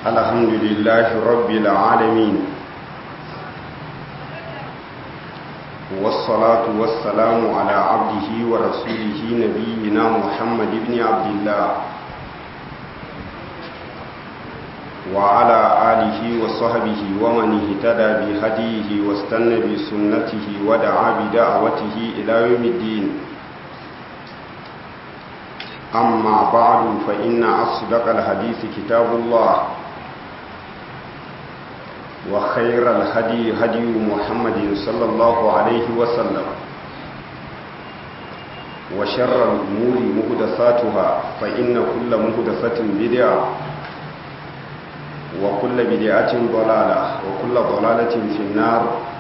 الحمد لله رب العالمين والصلاة والسلام على عبده ورسوله نبينا محمد بن عبد الله وعلى آله وصحبه ومن اهتدى بهديه واستنى بسنته ودعا بدعوته إلى يوم الدين أما بعد فإن أصدق الحديث كتاب الله وخير الهدي هدي محمد صلى الله عليه وسلم وشر الأمور مهدساتها فإن كل مهدسة بدعة وكل بدعة ضلالة وكل ضلالة في النار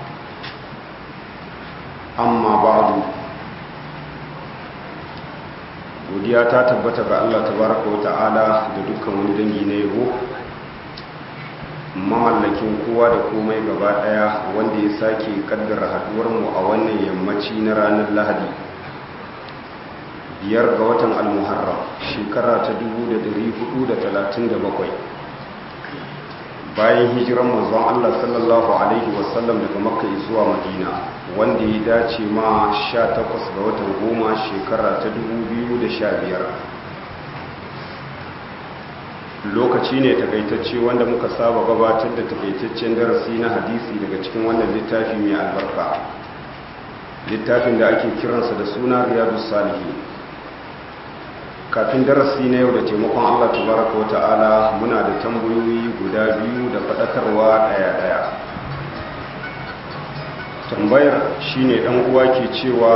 أما بعد godiya ta tabbata ga Allah tabaraka wa ta'ala da dukkan wani dangi na yabo mamallakin kowa da komai gaba daya wanda ya sake kaddara haduwar mu a wannan yammaci na ranar Lahadi biyar ga watan al-Muharram shekara ta 1437 bayan hijiran manzon Allah sallallahu alaihi wasallam daga Makka zuwa Madina wanda ya dace ma 18 ga watan goma shekara ta 2015 lokaci ne takaitacce wanda muka saba gabatar da takaitaccen darasi na hadisi daga cikin wannan littafi mai albarka littafin da ake kiransa da suna riyadus salihin kafin darasi na yau da taimakon Allah tabaraka wata'ala muna da tambayoyi guda biyu da faɗakarwa ɗaya-ɗaya tambayar shine ɗan uwa ke cewa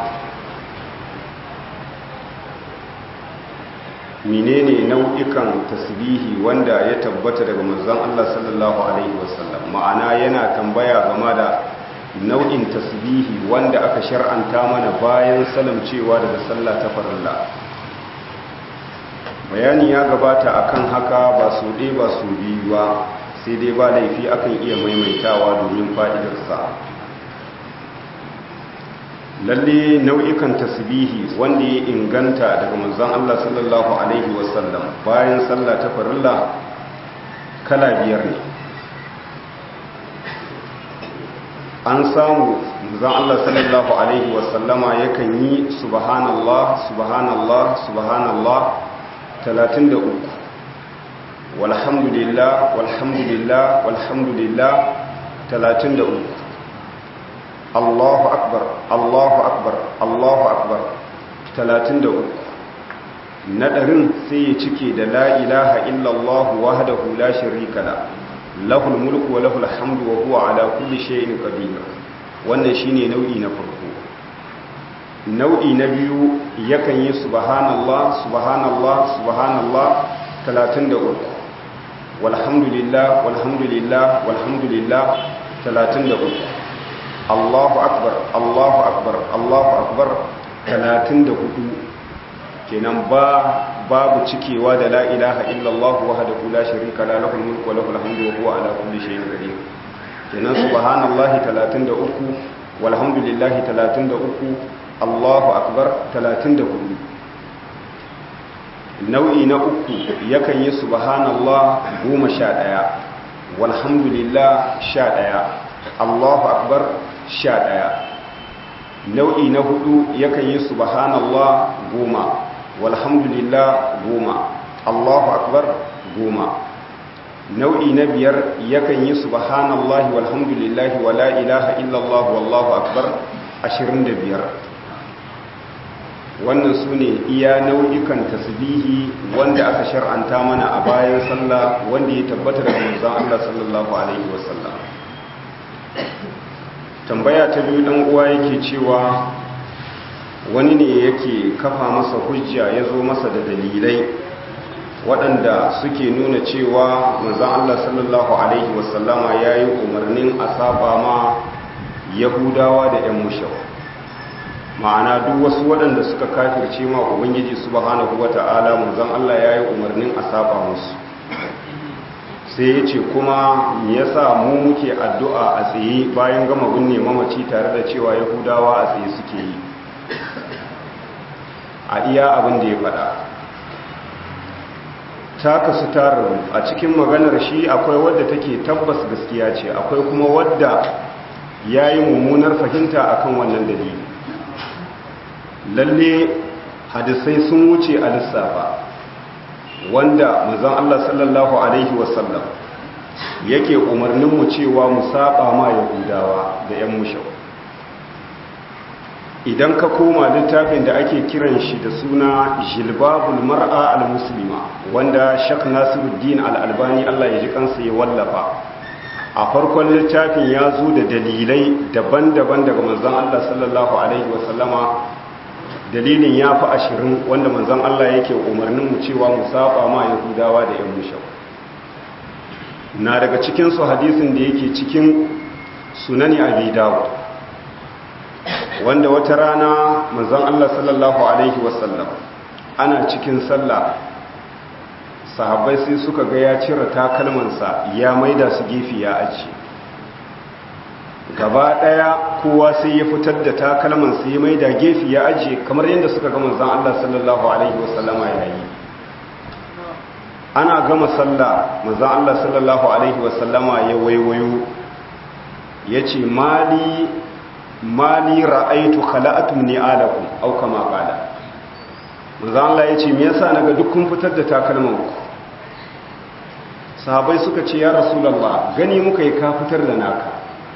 menene nau'ikan tasbihi wanda ya tabbata daga manzon Allah sallallahu alaihi wasallam ma'ana yana tambaya game da nau'in tasbihi wanda aka shar'anta mana bayan salamcewa daga sallah ta farilla bayani ya gabata akan haka ba su ɗaya ba su biyu ba sai dai ba laifi akan iya maimaitawa domin fa'idarsa lalle nau'ikan tasbihi wanda ya inganta daga manzon Allah sallallahu alaihi wasallam bayan sallah ta farilla kala biyar ne an samu manzon Allah sallallahu alaihi wasallama yakan yi subhanallah subhanallah subhanallah 33 walhamdulillah walhamdulillah walhamdulillah 33 Allahu akbar Allahu akbar Allahu akbar 33 nadarin sai ya cike da la ilaha illallah wahdahu la sharika la lahul mulku wa lahul hamdu wa huwa ala kulli shay'in qadir wannan shine nau'i na farko nau'i na biyu yakan yi subhanallah subhanallah subhanallah 33 walhamdulillah walhamdulillah walhamdulillah 33 Allahu akbar Allahu akbar Allahu akbar 34 kenan ba babu cikewa da la ilaha illallah wahdahu la sharika la lahul mulku wa lahul hamdu wa huwa ala kulli shay'in qadir kenan subhanallahi 33 walhamdulillahi 33 Allahu akbar 34 nau'i na uku yakan yi subhanallah 11 walhamdulillah 11 Allahu akbar 11 nau'i na hudu yakan yi subhanallah 10 walhamdulillah 10 Allahu akbar 10 nau'i na biyar yakan yi subhanallahi walhamdulillahi wala ilaha illallah wallahu akbar 25 wannan su ne iya nau'ikan tasbihi wanda aka shar'anta mana a bayan sallah wanda ya tabbata da manzon Allah sallallahu alaihi wasallam tambaya ta biyu dan uwa yake cewa wani ne yake kafa masa hujja ya zo masa da dalilai waɗanda suke nuna cewa manzon Allah sallallahu alaihi wasallama yayi umarnin a saba ma yahudawa da 'yan mushawa ma'ana duk wasu waɗanda suka kafirce ma ubangiji subhanahu wata'ala manzon Allah yayi umarnin a saba musu sai ya ce kuma me yasa mu muke addu'a a tsaye bayan gama binne mamaci tare da cewa yahudawa a tsaye suke yi a iya abin da ya faɗa ta kasu tarin a cikin maganar shi akwai wadda take tabbas gaskiya ce akwai kuma wadda ya yi mummunar fahimta akan wannan dalili lalle hadisai sun wuce a lissafa wanda mazan Allah sallallahu Alaihi wasallam yake umarninmu cewa mu saba ma yahudawa da 'yan mushau idan ka koma littafin da ake kiran shi da suna jilbabul mar'a al-muslima wanda shak nasiruddin al-albani Allah ya ji kansa ya wallafa a farkon littafin ya zo da dalilai daban-daban daga manzon Allah sallallahu alaihi wasallama dalilin ya fi ashirin wanda manzon Allah yake umarnin mu cewa mu saba ma yahudawa da yan mushau na daga cikin su hadisin da yake cikin sunani abi dawud wanda wata rana manzon Allah sallallahu alaihi wasallam ana cikin sallah sahabbai sai suka ga ya cire takalmansa ya maida su gefe ya aji gaba daya kowa sai ya fitar da takalmansa ya maida gefe ya aji kamar yadda suka ga manzon Allah sallallahu alaihi wasallama yayi ana gama sallah manzon Allah sallallahu alaihi wasallama ya waiwayo yace mali mali ra'aitu khala'atum ni'alakum aw kama qala manzo Allah yace me yasa naga duk kun fitar da takalman ku sahabbai suka ce ya rasulullah gani muka yi ka fitar da naka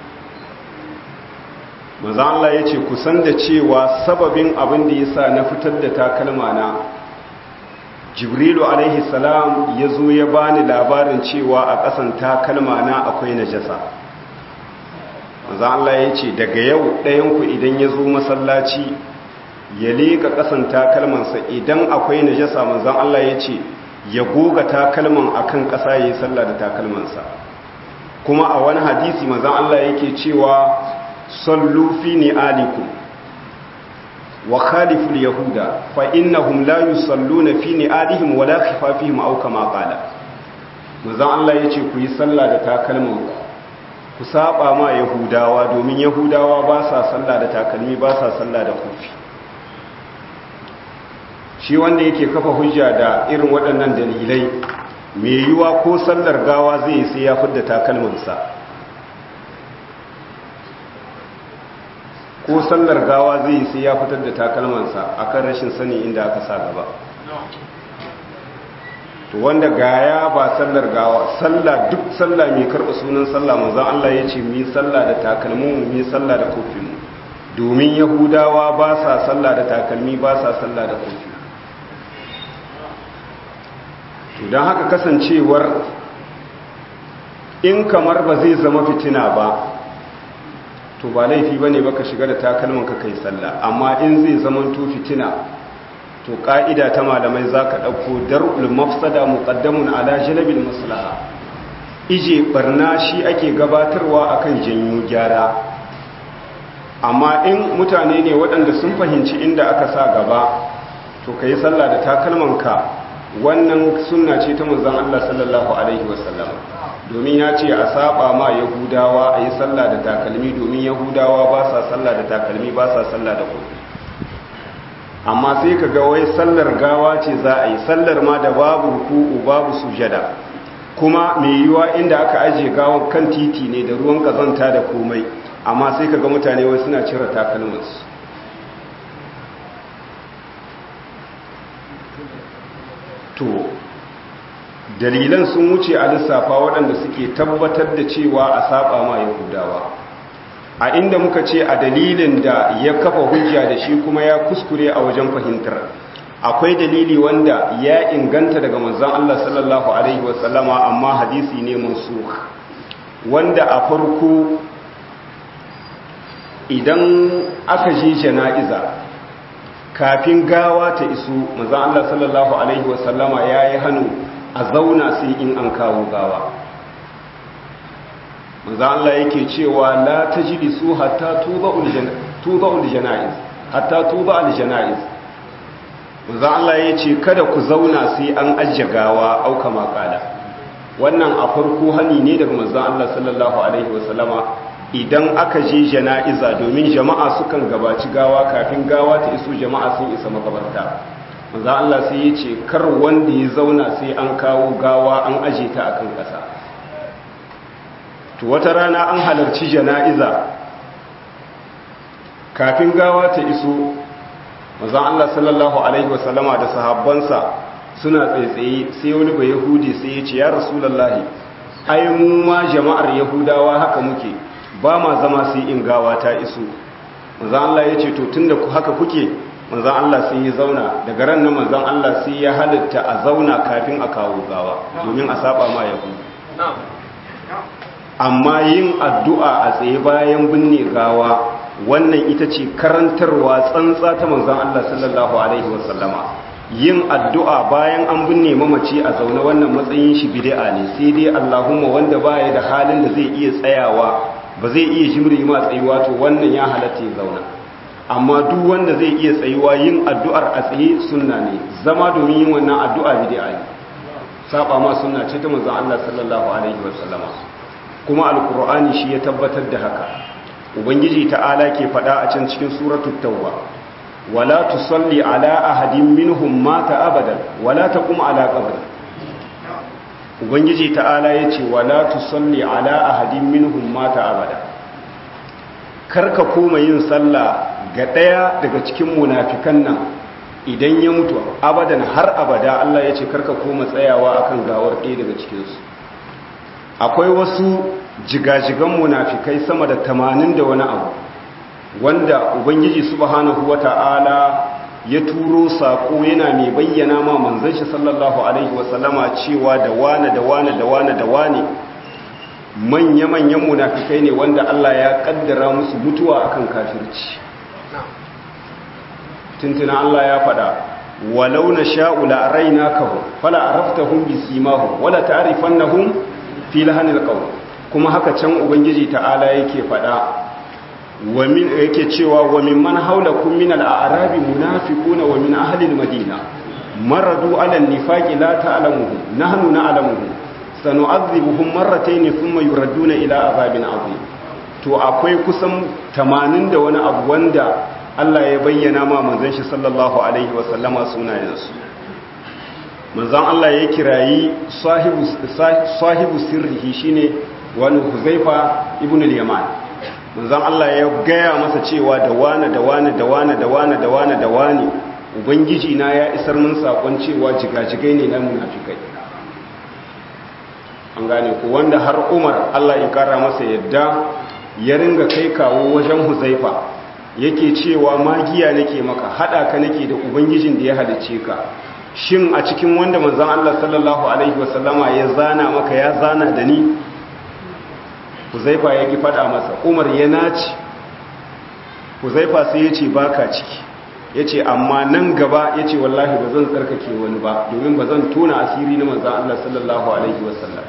manzo Allah yace ku san da cewa sababin abin da yasa na fitar da takalma na Jibrilu alaihi salam yazo ya bani labarin cewa a ƙasan takalma na akwai najasa manzan Allah ya ce daga yau ɗayanku idan ya zo masallaci ya leƙa ƙasan takalmansa idan akwai najasa manzan Allah ya ce ya goga takalman akan ƙasa ya yi sallah da takalmansa kuma a wani hadisi manzan Allah yake cewa sallu fi ni'alikum wa khaliful yahuda fa innahum la yusalluna fi ni'alihim wala khifafihim aw kama qala manzan Allah yace ku yi sallah da takalmanku ku saba ma yahudawa domin yahudawa ba sa sallah da takalmi ba sa sallah da kufi shi wanda yake kafa hujja da irin waɗannan dalilai mai yiwa ko sallar gawa zai sai ya fidda takalminsa ko sallar gawa zai sai ya fitar da takalmansa akan rashin sani inda aka sa gaba to wanda gaya ba sallar gawa sallah duk sallah mai karɓa sunan sallah manzon Allah ya ce mu sallah da takalmin mu sallah da kofin mu domin yahudawa ba sa sallah da takalmi ba sa sallah da kofi to don haka kasancewar in kamar ba zai zama fitina ba to ba laifi ba ne baka shiga da takalman ka kai sallah amma in zai zama to fitina to ƙa'ida ta malamai za ka ɗauko dar'ul mafsada muƙaddamun ala jalabin maslaha ije barna shi ake gabatarwa akan janyo gyara amma in mutane ne waɗanda sun fahimci inda aka sa gaba to ka yi sallah da takalmanka wannan sunna ce ta manzon Allah sallallahu alaihi wasallam domin ya ce a saba ma yahudawa a yi sallah da takalmi domin yahudawa ba sa sallah da takalmi ba sa sallah da kofi amma sai ka ga wai sallar gawa ce za a yi sallar ma da babu ruku'u babu sujada kuma mai yiwa inda aka ajiye gawon kan titi ne da ruwan kazanta da komai amma sai ka ga mutane wai suna cire takalmansu to dalilan sun wuce a lissafa waɗanda suke tabbatar da cewa a saba ma yahudawa a inda muka ce a dalilin da ya kafa hujja da shi kuma ya kuskure a wajen fahimtar akwai dalili wanda ya inganta daga manzon Allah sallallahu alaihi wasallama amma hadisi ne mansukh wanda a farko idan aka je jana'iza kafin gawa ta iso manzon Allah sallallahu alaihi wasallama yayi hannu a zauna sai in an kawo gawa manzon Allah yake cewa la tajlisu hatta tuba'ul janaiz hatta tuba'ul janaiz manzon Allah yace kada ku zauna sai an ajje gawa auka makala wannan a farko hani ne daga manzon Allah sallallahu alaihi wasallama idan aka je jana'iza domin jama'a sukan gabaci gawa kafin gawa ta iso jama'a sun isa makabarta manzo Allah sai ya ce kar wanda ya zauna sai an kawo gawa an aje ta akan ƙasa to wata rana an halarci jana'iza kafin gawa ta iso manzo Allah sallallahu alaihi wasallama da sahabbansa suna tsaitsaye sai wani bai yahudi sai ya ce ya rasulullahi ai mu ma jama'ar yahudawa haka muke ba ma zama sai in gawa ta iso manzo Allah ya ce to tunda haka kuke manzan Allah sai ya zauna daga ran nan manzan Allah sai ya halitta a zauna kafin a kawo gawa domin a saba ma yahu amma yin addu'a a tsaye bayan binne gawa wannan ita ce karantarwa tsantsa ta manzan Allah sallallahu alaihi wasallama yin addu'a bayan an binne mamaci a zaune wannan matsayin shi bid'a ne sai dai Allahumma wanda baya da halin da zai iya tsayawa ba zai iya jimri ma tsayuwa to wannan ya halatta ya zauna amma duk wanda zai iya tsayuwa yin addu'ar a tsaye sunna ne zama domin yin wannan addu'a bid'a ne saba ma sunna ce ta manzon Allah sallallahu alaihi wasallama kuma alqur'ani shi ya tabbatar da haka ubangiji ta'ala ke faɗa a can cikin suratul tauba wala tusalli ala ahadin minhum mata abadan wala taqum ala qabri ubangiji ta'ala yace wala tusalli ala ahadin minhum mata abada karka koma yin sallah ga ɗaya daga cikin munafikan nan idan ya mutu abadan har abada Allah ya ce karka koma tsayawa akan gawar ɗaya daga cikinsu akwai wasu jigajigan munafikai sama da tamanin da wani abu wanda ubangiji subhanahu wata'ala ya turo saƙo yana mai bayyana ma manzon shi sallallahu alaihi wasallama cewa da wane da wane da wane da wane manya-manyan munafikai ne wanda Allah ya kaddara musu mutuwa akan kafirci tuntuna Allah ya faɗa walau na sha'ula raina kahu fala araftahum bisimahum wala ta'rifannahum fi lahanil qawl kuma haka can ubangiji ta'ala yake faɗa wa min yake cewa wa mimman haulakum min al-a'rabi munafiquna wa min ahli al-madina maradu 'ala an-nifaqi la ta'lamuhum nahnu na'lamuhum sanu'adhibuhum marratayn thumma yuradduna ila azabin 'azim to akwai kusan 80 da wani abu wanda Allah ya bayyana ma manzon shi sallallahu alaihi wa sallama sunayensu manzon Allah ya kirayi sahibu sahibu sirrihi shine wani Huzaifa ibn al-Yaman manzon Allah ya gaya masa cewa da wani da wani da wani da wani da wani da wani ubangiji na ya isar mun sakon cewa jigajigai ne na munafikai an gane ku wanda har Umar Allah ya kara masa yadda ya ringa kai kawo wajen Huzaifa yake cewa magiya nake maka hada ka nake da ubangijin da ya halice ka shin a cikin wanda manzon Allah sallallahu alaihi wasallama ya zana maka ya zana da ni Huzaifa yake fada masa Umar ya naci Huzaifa sai ya ce baka ciki ya ce amma nan gaba ya ce wallahi ba zan tsarkake wani ba domin ba zan tona asiri na manzan Allah sallallahu Alaihi wasallam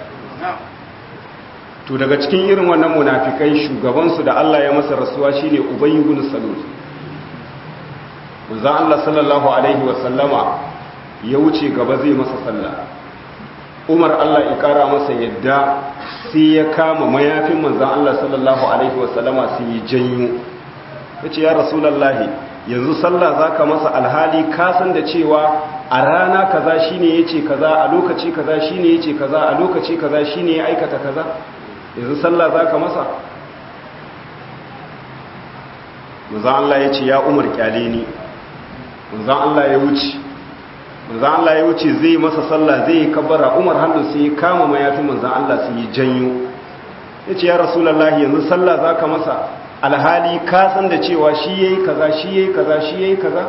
to daga cikin irin wannan munafikai shugabansu da Allah ya masa rasuwa shine Ubay ibn Salul manzan Allah sallallahu Alaihi wasallama ya wuce gaba zai masa sallah Umar Allah ya kara masa yadda sai ya kama mayafin manzan Allah sallallahu Alaihi wasallama sai ya janyo ya ce ya rasulallahi yanzu sallah za ka masa alhali kasan da cewa a rana kaza shine ya ce kaza a lokaci kaza shine ya ce kaza a lokaci kaza shine ya aikata kaza yanzu sallah za ka masa manzan Allah ya ce ya umar kyale ni manzan Allah ya wuce manzan Allah ya wuce zai masa sallah zai yi kabara umar hannu sai ya kama mayafin manzan Allah sai ya janyo ya ce ya rasulallah yanzu sallah za ka masa alhali ka san da cewa shi yayi kaza shi yayi kaza shi yayi kaza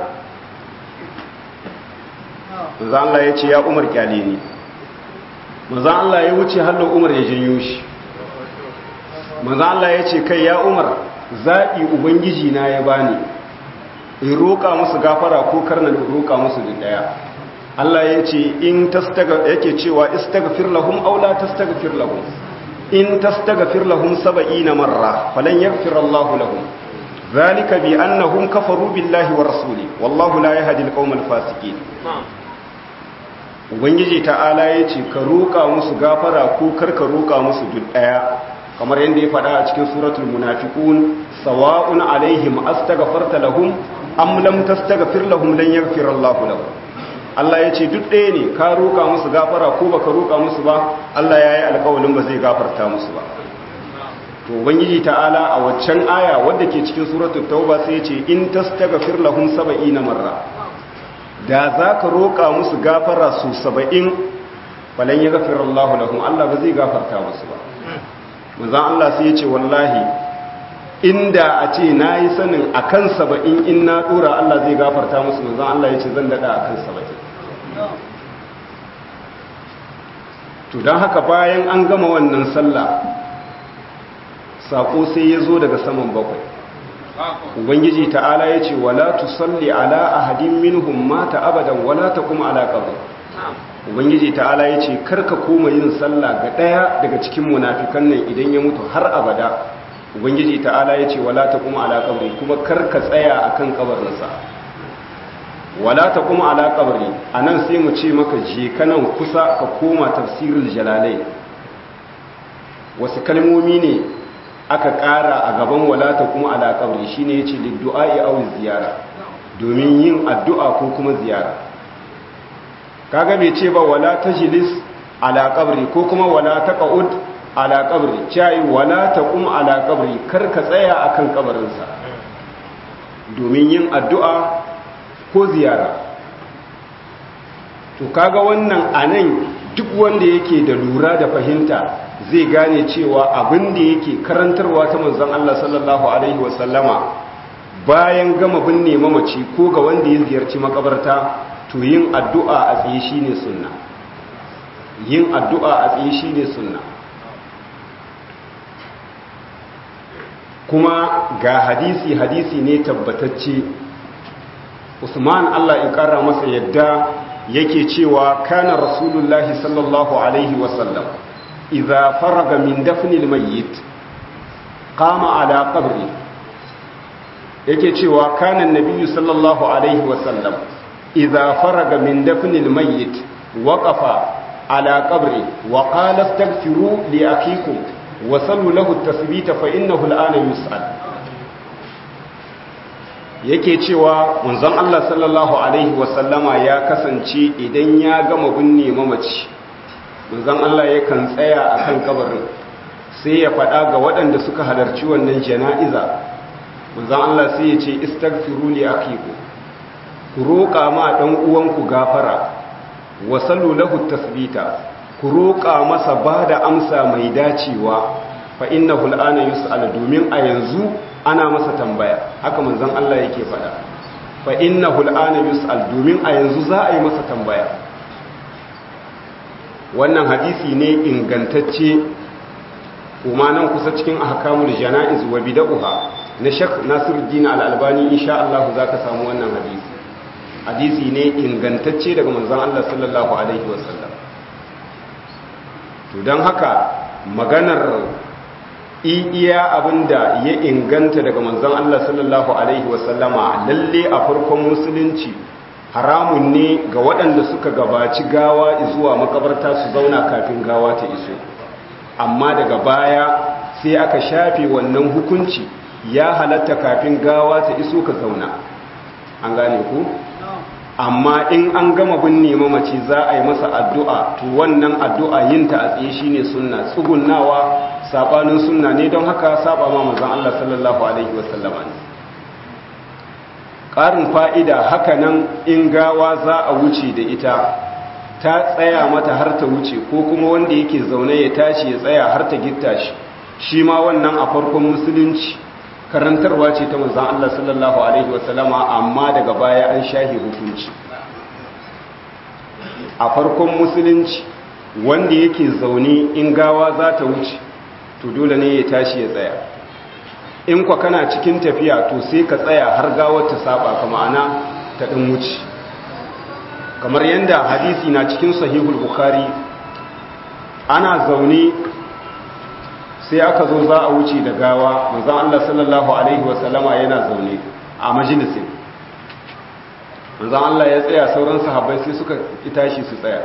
manzo Allah ya ce ya Umar kyale ni manzo Allah ya wuce hallo Umar ya janyo shi manzo Allah ya ce kai ya Umar zabi ubangiji na ya bani in roka musu gafara ko karna roka musu da daya Allah ya ce in tastaga yake cewa istaghfir lahum aw la tastaghfir lahum in tastaghfir lahum 70 marra falan yaghfir Allah lahum zalika bi annahum kafaru billahi wa rasuli wallahu la yahdi al-qawm al-fasiqin ubangiji ta'ala yace ka roka musu gafara ko karka roka musu duk daya kamar yadda ya faɗa a cikin suratul munafiqun sawa'un alaihim astaghfarta lahum am lam tastaghfir lahum lan yaghfir Allah lahum Allah ya ce duk ɗaya ne ka roƙa musu gafara ko baka roƙa musu ba Allah ya yi alƙawalin ba zai gafarta musu ba to ubangiji ta'ala a waccan aya wadda ke cikin suratul tauba sai ya ce in tastaghfir lahum 70 marra da zaka roƙa musu gafara su 70 falan yaghfir Allahu lahum Allah ba zai gafarta musu ba manzon Allah sai ya ce wallahi inda a ce nayi sanin akan 70 in na dora Allah zai gafarta musu manzon Allah ya ce zan dada akan 70 to don haka bayan an gama wannan sallah sako sai ya zo daga saman bakwai ubangiji ta'ala ya ce wala tusalli ala ahadin minhum mata abadan wala taqum ala qabr ubangiji ta'ala ya ce karka koma yin sallah ga daya daga cikin munafikan nan idan ya mutu har abada ubangiji ta'ala ya ce wala taqum ala qabri kuma karka tsaya akan kabarinsa wala taqum ala qabri anan sai mu ce maka je kanan kusa ka koma tafsirul jalalai wasu kalmomi ne aka ƙara a gaban walata kuma ala kabri shine yace liddu'a'i aw ziyara domin yin addu'a ko kuma ziyara kaga bai ce ba wala tajlis ala kabri ko kuma wala taqud ala kabri cai wala taqum ala kabri kar ka tsaya akan kabarinsa domin yin addu'a ko ziyara to kaga wannan anan duk wanda yake da lura da fahimta zai gane cewa abin da yake karantarwa ta manzon Allah sallallahu alaihi wasallama bayan gama binne mamaci ko ga wanda ya ziyarci makabarta to yin addu'a a tsaye shine sunna yin addu'a a tsaye shine sunna kuma ga hadisi hadisi ne tabbatacce Usman Allah ya kara masa yadda yake cewa kana rasulullahi sallallahu alaihi wasallam إذا فرغ من دفن الميت قام على قبره yake cewa kanan nabiyyu sallallahu alaihi wasallam idza faraga min dafnil mayyit waqafa ala qabri wa qala astaghfiru li akhikum wa sallu lahu at-tasbita fa innahu al-ana yus'al yake cewa manzon Allah sallallahu alaihi wasallama ya kasance idan ya gama binne mamaci manzon Allah yakan tsaya a kan kabarin sai ya faɗa ga waɗanda suka halarci wannan jana'iza manzon Allah sai ya ce istaghfiru li akiku ku roƙa ma ɗan uwanku gafara wa sallu lahu tasbita ku roƙa masa ba da amsa mai dacewa fa innahu al'ana yus'al domin a yanzu ana masa tambaya haka manzon Allah yake faɗa fa innahu al'ana yus'al domin a yanzu za a yi masa tambaya wannan hadisi ne ingantacce kuma nan kusa cikin ahkamul janaiz wa bid'ah na Sheikh Nasiruddin Al-Albani insha Allah zaka samu wannan hadisi hadisi ne ingantacce daga manzon Allah sallallahu alaihi wasallam to dan haka maganar iya abinda ya inganta daga manzon Allah sallallahu alaihi wasallama lalle a farkon musulunci haramun ne ga waɗanda suka gabaci gawa zuwa makabarta su zauna kafin gawa ta iso amma daga baya sai aka shafe wannan hukunci ya halatta kafin gawa ta iso ka zauna an gane ku amma in an gama binne mamaci za a yi masa addu'a to wannan addu'a yin ta a tsaye shine sunna tsugunnawa sabanin sunna ne don haka saba ma manzon Allah sallallahu alaihi wasallama ne ƙarin fa'ida haka nan in gawa za a wuce da ita ta tsaya mata har ta wuce ko kuma wanda yake zaune ya tashi ya tsaya har ta gitta shi shi ma wannan a farkon musulunci karantarwa ce ta manzan Allah sallallahu Alaihi wasallama amma daga baya an shahi hukunci a farkon musulunci wanda yake zaune in gawa za ta wuce to dole ne ya tashi ya tsaya in kwa kana cikin tafiya to sai ka tsaya har gawar ta saba ka ma'ana ta ɗin wuce kamar yadda hadisi na cikin sahihul bukhari ana zaune sai aka zo za a wuce da gawa manzon Allah sallallahu alaihi wasallama yana zaune a majalisin manzon Allah ya tsaya sauran sahabbai sai suka tashi su tsaya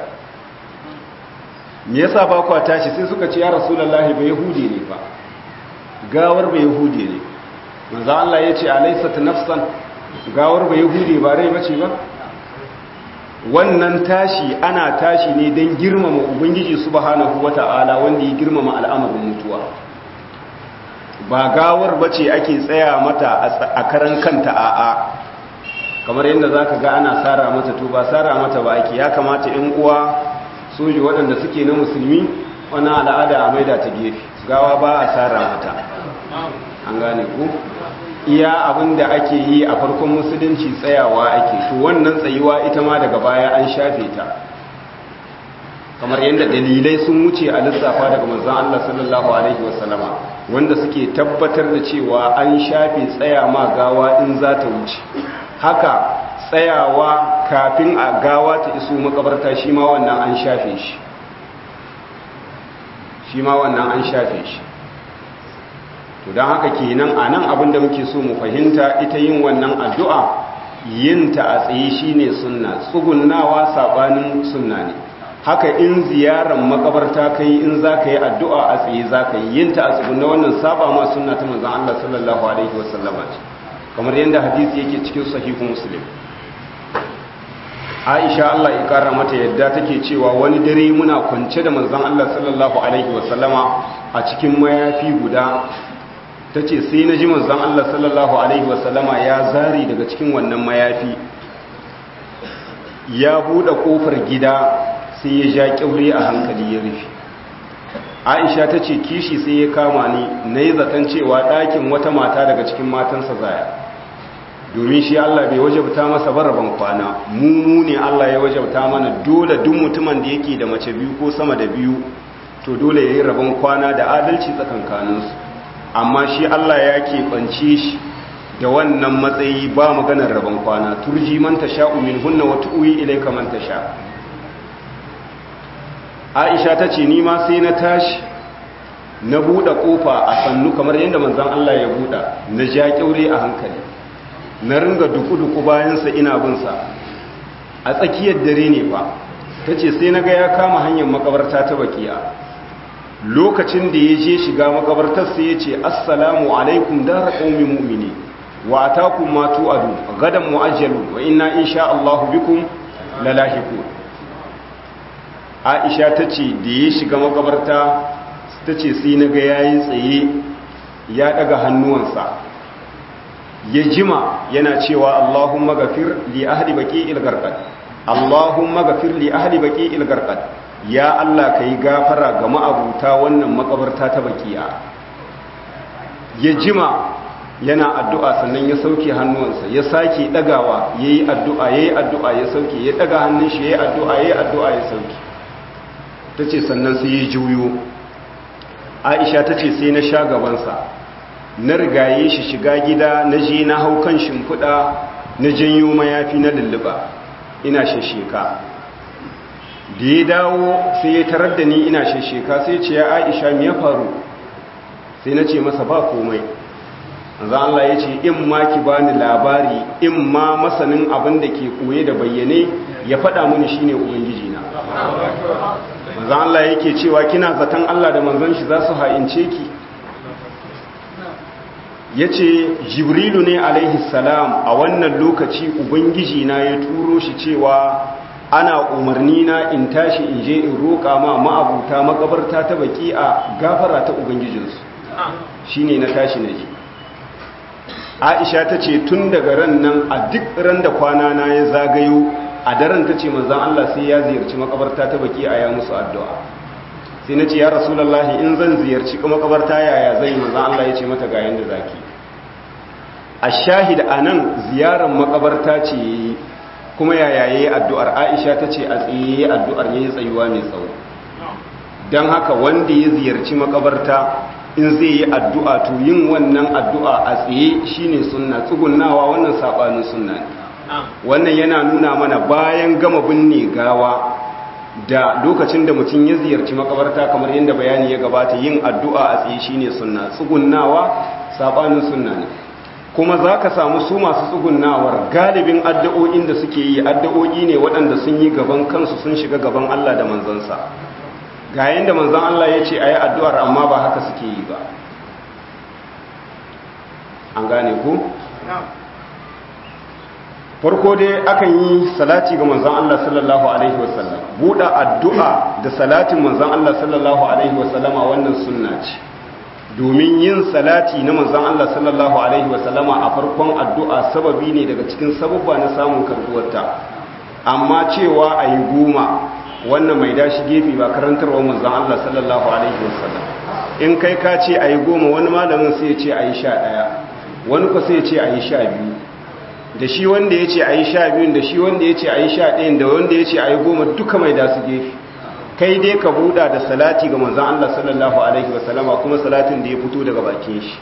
me yasa ba ku tashi sai suka ce ya rasulullahi ba yahudi ne fa gawar ba yahudi ne manzon Allah ya ce alaysat nafsan gawar ba yahudi ba rai bace ba wannan tashi ana tashi ne don girmama ubangiji subhanahu wata'ala wanda ya girmama al'amarin mutuwa ba gawar bace ake tsaya mata a karan kanta a'a kamar yadda za ka ga ana tsara mata to ba tsara mata ba ake ya kamata in uwa soji waɗanda suke na musulmi wani al'ada a maida ta gefe gawa ba a tsara mata an gane ku iya abin da ake yi a farkon musulunci tsayawa ake to wannan tsayuwa ita ma daga baya an shafe ta kamar yadda dalilai sun wuce a lissafa daga manzon Allah sallallahu alaihi wasallama wanda suke tabbatar da cewa an shafe tsaya ma gawa in za ta wuce haka tsayawa kafin a gawa ta iso makabarta shi ma wannan an shafe shi shi ma wannan an shafe shi to don haka kenan a nan abinda muke so mu fahimta ita yin wannan addu'a yinta a tsaye shine sunna tsugunnawa sabanin sunna ne haka in ziyarar makabarta kai in za ka yi addu'a a tsaye za ka yi yinta a tsugunna wannan saba ma sunna ta manzan Allah sallallahu alaihi wasallama ce kamar yadda hadisi yake cikin sahihu muslim aisha Allah ya kara mata yadda take cewa wani dare muna kwance da manzan Allah sallallahu alaihi wasallama a cikin mayafi guda ta ce sai na ji manzan Allah sallallahu Alaihi wasallama ya zari daga cikin wannan mayafi ya buɗe ƙofar gida sai ya ja ƙyaure a hankali ya rufe aisha ta ce kishi sai ya kama ni na yi zaton cewa ɗakin wata mata daga cikin matansa zaya domin shi Allah bai wajabta masa baraban kwana mu ne Allah ya wajabta mana dole duk mutumin da yake da mace biyu ko sama da biyu to dole ya yi rabon kwana da adalci tsakankaninsu amma shi Allah ya keɓance shi da wannan matsayi ba maganar rabon kwana turji man tasha min hunna wa tu'wi ilayka man tasha Aisha ta ce ni ma sai na tashi na buɗe ƙofa a sannu kamar yadda manzon Allah ya buɗa na ja kyaure a hankali na ringa duku-duku bayansa ina bin sa a tsakiyar dare ne fa tace sai naga ya kama hanyar makabarta ta bakiya lokacin da ya je shiga makabartar sai ya ce assalamu alaikum dara qaumin mu'mini wa atakum ma tu'adu gadan mu'ajjalu wa inna insha Allah bikum lalahiqun Aisha tace da ya shiga makabarta tace sai naga yayi tsaye ya daga hannuwansa ya jima yana cewa Allahumma ghafir li ahli baqi'il gharqad Allahumma ghafir li ahli baqi'il gharqad ya Allah ka yi gafara ga ma'abuta wannan makabarta ta bakiya ya jima yana addu'a sannan ya sauke hannuwansa ya sake ɗagawa ya yi addu'a ya yi addu'a ya sauke ya ɗaga hannun shi ya yi addu'a ya yi addu'a ya sauke ta ce sannan sai ya juyo aisha ta ce sai na sha gabansa na rigaye shi shiga gida na je na hau kan shimfiɗa na janyo mayafi na lulluɓa ina shasheka da ya dawo sai ya tarar da ni ina shasheka sai ce ya aisha me ya faru sai na ce masa ba komai za Allah ya ce in ma ki bani labari in ma masanin abin da ke koye da bayyane ya faɗa mini shine ubangiji na manzan Allah yake cewa kina zaton Allah da manzon shi za su ha'ince ki ya ce jibrilu ne alaihi salam a wannan lokaci ubangiji na ya turo shi cewa ana umarni na in tashi in je in roƙa ma ma'abuta makabarta ta baki a gafara ta ubangijinsu shi ne na tashi na ji aisha ta ce tun daga ran nan a duk ran da kwana na ya zagayo a daren ta ce manzan Allah sai ya ziyarci makabarta ta baki a ya musu addu'a sai na ce ya rasulallah in zan ziyarci makabarta yaya zai manzan Allah ya ce mata ga yanda zaki a shahid a nan ziyarar makabarta ce kuma yaya ya yi addu'ar aisha ta ce a tsaye addu'ar ya yi tsayuwa mai tsawo don haka wanda ya ziyarci makabarta in zai yi addu'a to yin wannan addu'a a tsaye shine sunna tsugunnawa wannan saɓanin sunna ne wannan yana nuna mana bayan gama binne gawa da lokacin da mutum ya ziyarci makabarta kamar yadda bayani ya gabata yin addu'a a tsaye shine sunna tsugunnawa saɓanin sunna ne kuma za ka samu su masu tsugunnawar galibin addu'o'in da suke yi addu'o'i ne waɗanda sun yi gaban kansu sun shiga gaban Allah da manzansa ga yadda manzan Allah ya ce a yi addu'ar amma ba haka suke yi ba an gane ku? farko dai akan yi salati ga manzon Allah sallallahu alaihi wasallam buɗe addu'a da salatin manzon Allah sallallahu alaihi wasallama wannan sunna ce domin yin salati na manzon Allah sallallahu alaihi wasallama a farkon addu'a sababi ne daga cikin sababba na samun karbuwarta amma cewa a yi goma wannan mai dashi gefe ba karantarwa manzon Allah sallallahu alaihi wasallam in kai ka ce a yi goma wani malamin sai ya ce a yi sha ɗaya wani kwa sai ya ce a yi sha biyu da shi wanda ya ce a yi sha biyun da shi wanda ya ce a yi sha ɗayan da wanda ya ce a yi goma duka mai dasu gefe kai dai ka buɗa da salati ga manzan Allah sallallahu Alaihi wasallama kuma salatin da ya fito daga bakin shi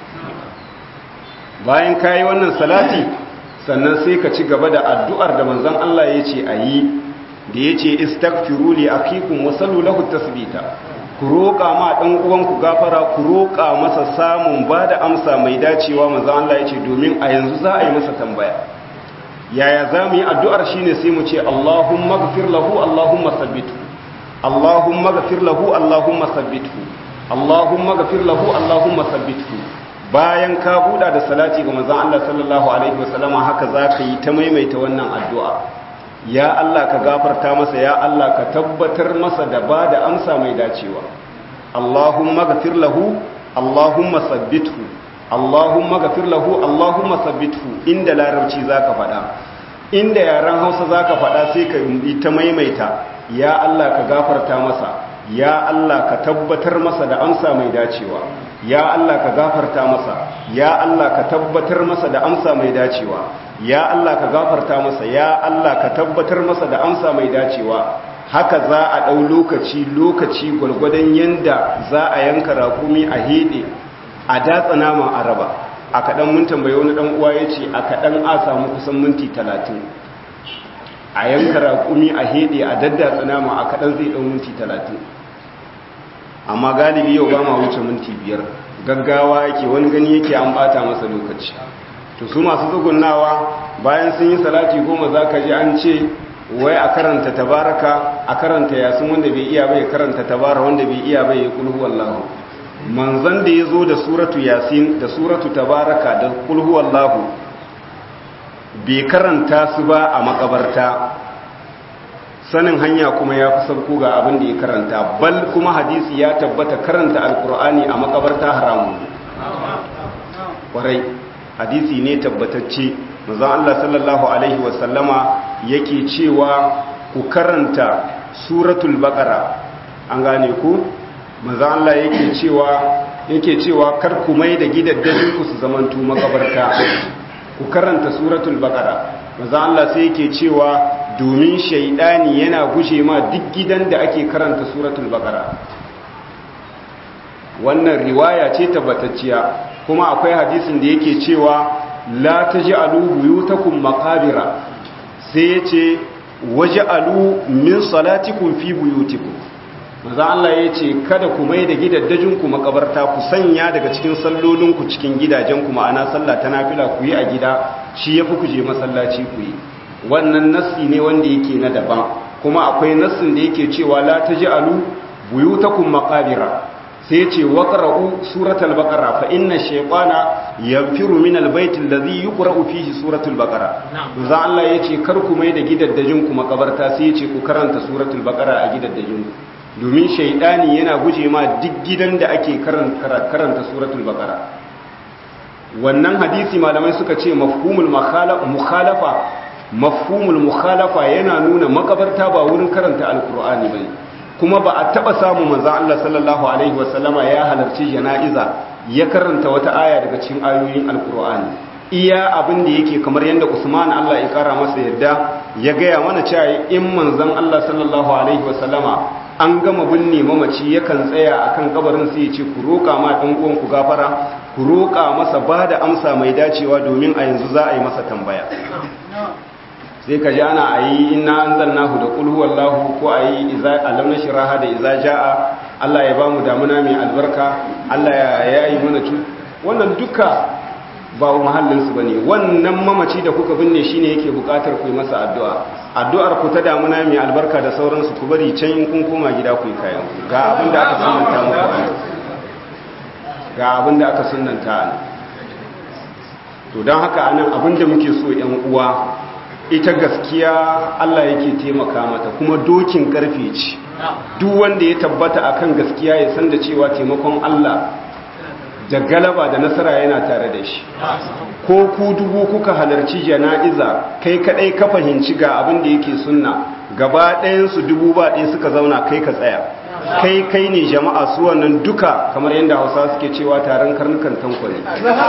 bayan ka yi wannan salati sannan sai ka ci gaba da addu'ar da manzan Allah ya ce a yi da ya ce istakfiru li akikum wa sallu lahu tasbita ku roƙa ma ɗan uwanku gafara ku roƙa masa samun ba da amsa mai dacewa manzan Allah ya ce domin a yanzu za a yi masa tambaya yaya za mu yi addu'ar shi ne sai mu ce Allahumma gafir lahu Allahumma sabbitu Allahumma gafir lahu Allahumma sabbitu Allahumma gafir lahu Allahumma sabbitu bayan ka buɗa da salati ga manzon Allah sallallahu alaihi wasallama haka za ka yi ta maimaita wannan addu'a ya Allah ka gafarta masa ya Allah ka tabbatar masa da ba da amsa mai dacewa Allahumma gafir lahu Allahumma sabbitu Allahumma gafir lahu Allahumma sabbithu inda larabci zaka faɗa inda yaran Hausa zaka faɗa sai ka yi ta maimaita ya Allah ka gafarta masa ya Allah ka tabbatar masa da amsa mai dacewa ya Allah ka gafarta masa ya Allah ka tabbatar masa da amsa mai dacewa ya Allah ka gafarta masa ya Allah ka tabbatar masa da amsa mai dacewa haka za a ɗau lokaci lokaci gwargwadon yanda za a yanka rakumi a hede a datsa naman araba a kaɗan mun tambaye wani ɗan uwa ya ce a kaɗan a samu kusan minti talatin a yanka raƙumi a heɗe a daddatsa nama a kaɗan zai ɗan minti talatin amma galibi yau ba ma wuce minti biyar gaggawa yake wani gani yake an ɓata masa lokaci to su masu tsugunnawa bayan sun yi salati goma za ka ji an ce wai a karanta tabaraka a karanta yasin wanda bai iya bai karanta tabara wanda bai iya bai ya kulhu wallahu manzan da ya zo da suratu yasin da suratu tabaraka da kulhu wallahu bai karanta su ba a makabarta sanin hanya kuma ya fi sauko ga abin da ya karanta bal kuma hadisi ya tabbata karanta alkur'ani a makabarta haramun kwarai hadisi ne tabbatacce manzon Allah sallallahu alaihi wasallama yake cewa ku karanta suratul baqara an gane ku manzon Allah yake cewa yake cewa kar ku mai da gidaddajin ku su zamantu makabarta ku karanta suratul baqara manzon Allah sai yake cewa domin shaidani yana gushe ma duk gidan da ake karanta suratul baqara wannan riwaya ce tabbatacciya kuma akwai hadisin da yake cewa la taj'alu buyutakum maqabira sai yace waj'alu min salatikum fi buyutikum manzo Allah yace kada ku mai da gidaddajin ku makabarta ku sanya daga cikin sallolin ku cikin gidajen ku ma'ana sallah ta nafila ku yi a gida shi yafi ku je masallaci ku yi wannan nassi ne wanda yake na daban kuma akwai nassin da yake cewa la taj'alu buyutakum maqabira sai ce waqra'u suratul baqara fa inna shaytana yanfiru min albayt alladhi yuqra'u fihi suratul baqara manzo Allah yace kar ku mai da gidaddajin ku makabarta sai yace ku karanta suratul baqara a gidaddajin ku domin shaytani yana guje ma duk gidan da ake karanta karanta suratul baqara wannan hadisi malamai suka ce mafhumul mukhalafa mafhumul mukhalafa yana nuna makabarta ba wurin karanta alqur'ani bane kuma ba a taba samu manzo Allah sallallahu alaihi wasallama ya halarci jana'iza ya karanta wata aya daga cikin ayoyin alqur'ani iya abin da yake kamar yanda Usman Allah ya kara masa yadda ya gaya mana cewa in manzon Allah sallallahu alaihi wasallama an gama binne mamaci yakan tsaya akan kabarin sai ya ce ku roka ma dan uwan ku gafara ku roka masa bada amsa mai dacewa domin a yanzu za a yi masa tambaya sai ka ji ana a yi ina an zannahu da kulhu wallahu ko a yi alam na shiraha da iza ja'a Allah ya ba mu damuna mai albarka Allah ya yi mana cu wannan duka ba mahallinsu ba ne wannan mamaci da kuka binne shi ne yake bukatar ku yi masa addu'a addu'ar ku ta damuna mai albarka da sauransu ku bari can in kun koma gida ku yi kayan ga abin da aka sunanta muku ga abin da aka sunanta to don haka anan abin da muke so 'yan uwa ita gaskiya Allah yake taimaka mata kuma dokin karfe ce duk wanda ya tabbata akan gaskiya ya san da cewa taimakon Allah da galaba da nasara yana tare da shi ko ku dubu kuka halarci jana'iza kai kadai ka fahimci ga abin da yake sunna gaba ɗayan su dubu ba ɗaya suka zauna kai ka tsaya kai kai ne jama'a su wannan duka kamar yadda hausa suke cewa taron karnukan tankwale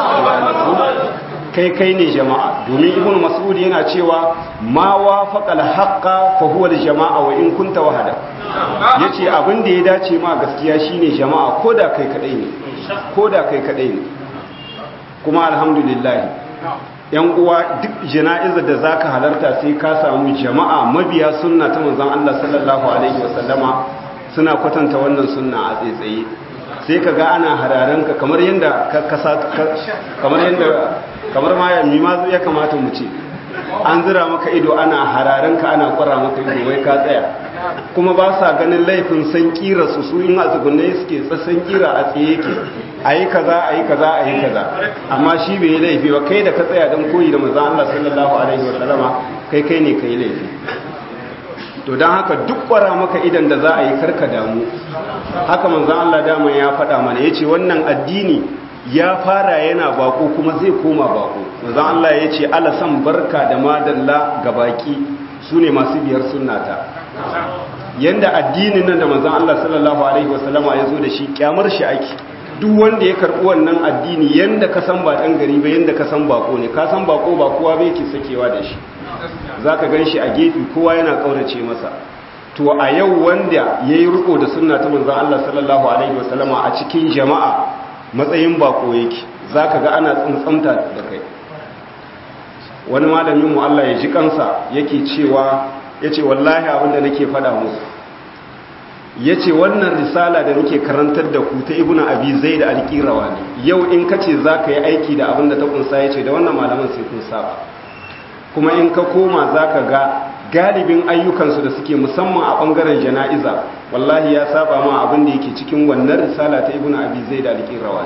kai kai ne jama'a domin ibn mas'ud yana cewa ma wafaqal haqqa fa huwa jama'a wa in kunta wahada yace abin da ya dace ma gaskiya shine jama'a koda kai kadai ne koda kai kadai ne kuma alhamdulillah yan uwa duk jana'izar da zaka halarta sai ka samu jama'a mabiya sunna ta manzon Allah sallallahu alaihi wasallama suna kwatanta wannan sunna a tsaitsaye sai ka ga ana hararanka kamar yadda kamar yadda kamar ma yammi ma ya kamata mu ce an zira maka ido ana hararanka ana kwara maka ido wai ka tsaya kuma ba sa ganin laifin san kira su su in a tsugunne suke tsassan kira a tsaye yake ayi kaza ayi kaza ayi kaza amma shi bai yi laifi ba kai da ka tsaya don koyi da manzon Allah sallallahu alaihi wa sallama kai kai ne kai laifi to don haka duk kwara maka idan da za a yi karka damu haka manzan Allah dama ya faɗa mana ya ce wannan addini ya fara yana bako kuma zai koma bako manzan Allah ya ce alasan barka da madalla ga baki su ne masu biyar sunnata yanda addinin nan da manzan Allah sallallahu alaihi wasallama ya zo da shi kyamar shi ake duk wanda ya karɓi wannan addini yanda ka san ba ɗan gari ba yanda ka san bako ne ka san bako ba kowa bai ke sakewa da shi za ka gan shi a gefe kowa yana ƙaurace masa to a yau wanda ya yi riko da sunna ta manzan Allah sallallahu Alaihi wasallama a cikin jama'a matsayin bako yake za ka ga ana tsuntsamta da kai wani malamin mu Allah ya ji kansa yake cewa ya ce wallahi abinda nake faɗa musu ya ce wannan risala da nake karantar da ku ta ibuna abi zai da alƙirawa ne yau in ka ce za ka yi aiki da abinda ta kunsa ya ce da wannan malaman sai kun saba kuma in ka koma za ka ga galibin ayyukansu da suke musamman a ɓangaren jana'iza wallahi ya saba ma abin da yake cikin wannan risala ta ibn abi zai da alƙirawa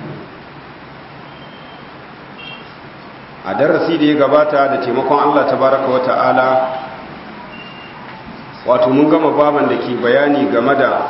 a darasi da ya gabata da taimakon allah tabaraka wa ta'ala wato mun gama baban da ke bayani game da